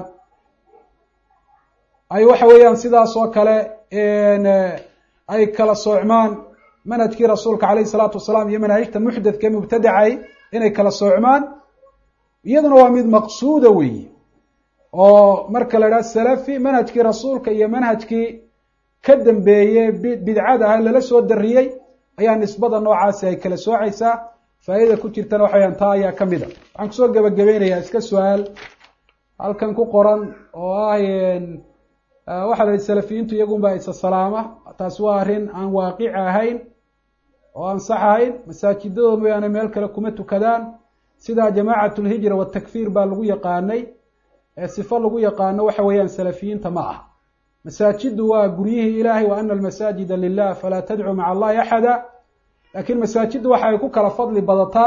ay waxa weeyaan sidaas oo kale ay kala soocmaan manhajkii rasuulka calayhi salaatu wasalaam iyo manaahijta muxdadka ee mubtadacay inay kala soocmaan iyaduna waa mid maqsuuda weeyi oo marka la idhaha salafi manhajkii rasuulka iyo manhajkii ka dambeeye bidcada ah lala soo dariyey ayaa nisbada noocaasi ay kala soocaysaa faa'iida ku jirtana waxa weyaan taa ayaa ka mid a waxaan kusoo gebagabeynayaa iska su-aal halkan ku qoran oo ah waxaa la yihi salafiyiintu iyagunbaa isa salaama taasi waa arrin aan waaqici ahayn oo aan sax ahayn masaajidadooda mooyaane meel kale kuma tukadaan sida jamaacat lhijra watakfiir baa lagu yaqaanay ee sifo lagu yaqaano waxa weeyaan salafiyiinta ma ah masaajidu waa guryihii ilaahay wa ana almasaajida lilah falaa tadcuu maca allahi axada laakiin masaajiddu waxa ay ku kala fadli badataa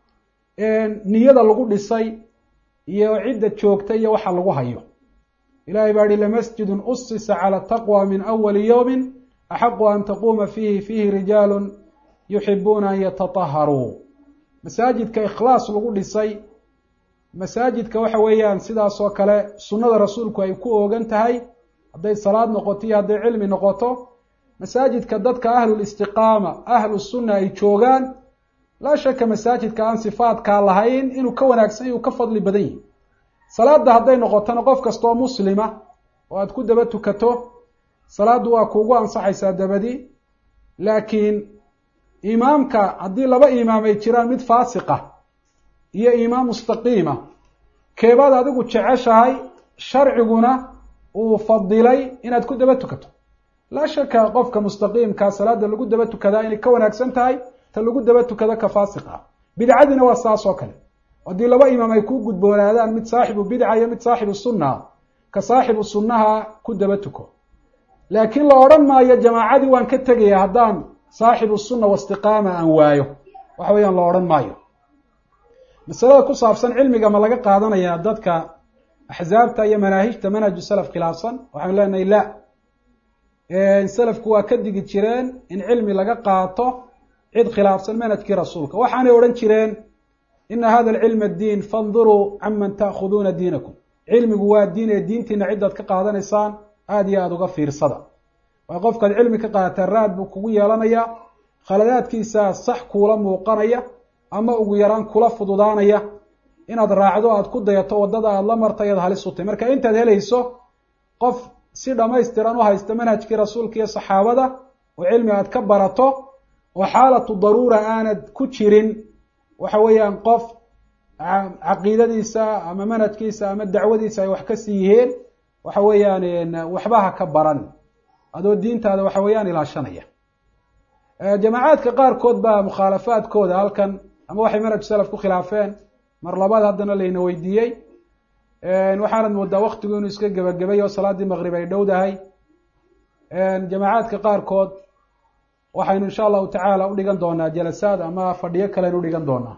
niyada lagu dhisay iyo cidda joogta iyo waxa lagu hayo ilahay baa ihi lamasjidun usisa cala taqwa min awali yowmin axaqu an taquuma fiihi fiihi rijaalu yuxibuuna an yatataharuu masaajidka ikhlaas lagu dhisay masaajidka waxa weeyaan sidaas oo kale sunnada rasuulku ay ku oogan tahay hadday salaad noqoto iyo hadday cilmi noqoto masaajidka dadka ahlulistiqaama ahlu sunna ay joogaan laa shaka masaajidka aan sifaadkaa lahayn inuu ka wanaagsan inuu ka fadli badan yihi salaadda hadday noqotona qof kastoo muslima oo aada ku daba tukato salaaddu waa kuugu ansaxaysaa dabadi laakiin imaamka haddii laba imaam ay jiraan mid faasiqa iyo imaam mustaqiima keebaad adigu jeceshahay sharciguna uu fadilay inaad ku daba tukato laa shaka qofka mustaqiimkaa salaada lagu daba tukadaa inay ka wanaagsan tahay ta lagu daba tukado ka faasiqa bidcadiina waa saas oo kale haddii laba imaam ay kuu gudboonaadaan mid saaxibu bidca iyo mid saaxibu sunnaha ka saaxibu sunnaha ku daba tuko laakiin la odhan maayo jamaacadii waan ka tegaya haddaan saaxibu sunna wastiqaama aan waayo waxa weeyaan la odhan maayo masalada ku saabsan cilmiga ma laga qaadanayaa dadka axsaabta iyo manaahijta manhaju salaf khilaafsan waxaanu leenahay la salafku waa ka digi jireen in cilmi laga qaato cid khilaafsan manhajkii rasuulka waxaanay odhan jireen ina hada alcilma addiin fanduruu canman ta'khuduuna diinakum cilmigu waa diin ee diintiina ciddaad ka qaadanaysaan aada iyo aada uga fiirsada waa qofkaad cilmi ka qaadataa raad buu kugu yeelanayaa khaladaadkiisaa sax kuula muuqanaya ama ugu yaraan kula fududaanaya inaad raacdo aada ku dayato waddada aada la marta ayaad halis u tahy marka intaad helayso qof si dhammaystiran u haysta manhajkii rasuulka iyo saxaabada oo cilmi aad ka barato oo xaalatu daruura aanad ku jirin waxa weeyaan qof caqiidadiisa ama manhajkiisa ama dacwadiisa ay wax ka sii yihiin waxa weeyaan waxba ha ka baran adoo diintaada waxa weeyaan ilaashanaya jamaacaadka qaarkood baa mukhaalafaadkooda halkan ama waxay manhaj salaf ku khilaafeen mar labaad haddana layna weydiiyey waxaanad moodaa waktigu inuu iska gebagabay oo salaaddii maqrib ay dhowdahay jamaacaadka qaarkood waxaynu insha allahu tacaala u dhigan doonaa jalasaad ama fadhiyo kaleaynu udhigan doonaa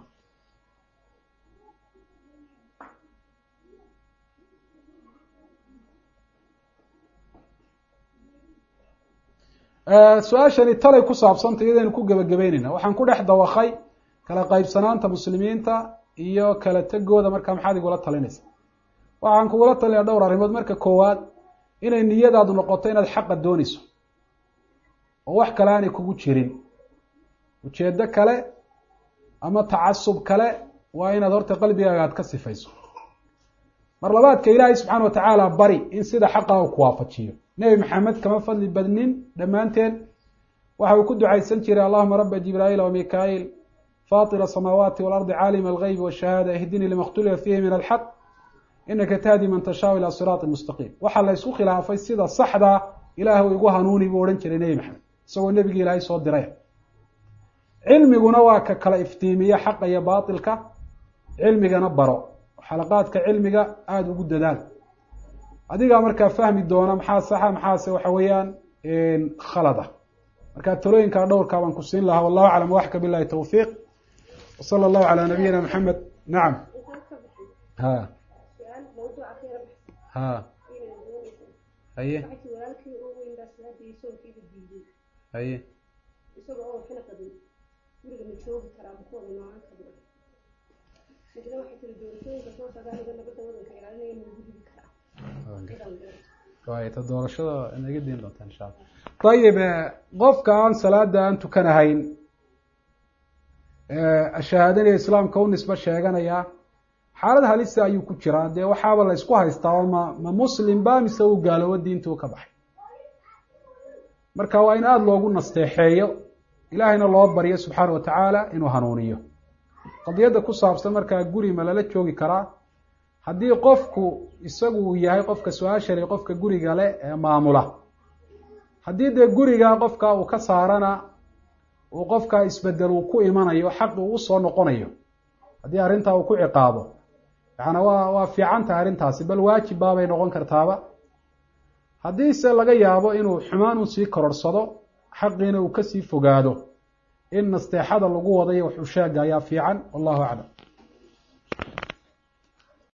su-aashani talay ku saabsanta iyadaynu ku gebagabeynayna waxaan ku dhex dawakay kala qaybsanaanta muslimiinta iyo kala tegooda markaa maxaad igula talinaysa waxaan kugula talinaya dhowr arrimood marka koowaad inay niyadaadu noqoto inaad xaqa doonayso oo wax kale aanay kugu jirin ujeeddo kale ama tacasub kale waa inaad horta qalbigaaga aad ka sifayso mar labaadka ilaahay subxaana wa tacaala bari in sida xaqa uu ku waafajiyo nebi maxamed kama fadli badnin dhammaanteen waxa uu ku ducaysan jiray allahuma raba jibraa'iil wa mikail faطir الsamaawaati walardi caalima algeybi washahaada ihdinii lima اkhtulifa fiihi min alxaq inaka tahdi man tashaau ilaa siraati mustaqiim waxaa la ysku khilaafay sida saxdaa ilaah igu hanuuni buu odhan jiray nebi maxamed isagoo nebigii ilaahay soo diray cilmiguna waa ka kala iftiimiya xaqa iyo baatilka cilmigana baro xalaqaadka cilmiga aada ugu dadaal adigaa markaa fahmi doona maxaa saxa maxaase waxa weeyaan khalada marka talooyinkaa dhowrkaa baan ku siin lahaa wallahu aclam waxka bilahi tawfiiq wsala allahu calaa nabiyina maxamed nacam ha ha haye haye ta doorashada naga diin doonta insha alla ayib qofka aan salaada aan tukanahayn shahaadanaya islaamka u nisbe sheeganaya xaalad halisa ayuu ku jiraa dee waxaaba la ysku haystaa ma ma muslim ba mise uu gaaloobo diintuu ka baxay marka waa in aada loogu nasteexeeyo ilaahayna loo baryo subxaana wa tacaala inuu hanuuniyo qadiyadda ku saabsan markaa guri ma lala joogi karaa haddii qofku isagu uu yahay qofka su-aashale qofka guriga le ee maamula haddii dee guriga qofka uu ka saarana uu qofkaa isbedel uu ku imanayo xaqi uu usoo noqonayo haddii arrintaa uu ku ciqaabo yaana waa waa fiican tahay arrintaasi bal waajib baabay noqon kartaaba haddiise laga yaabo inuu xumaan un sii kororhsado xaqiina uu kasii fogaado in nasteexada lagu wadayo wax usheega ayaa fiican wallahu aclam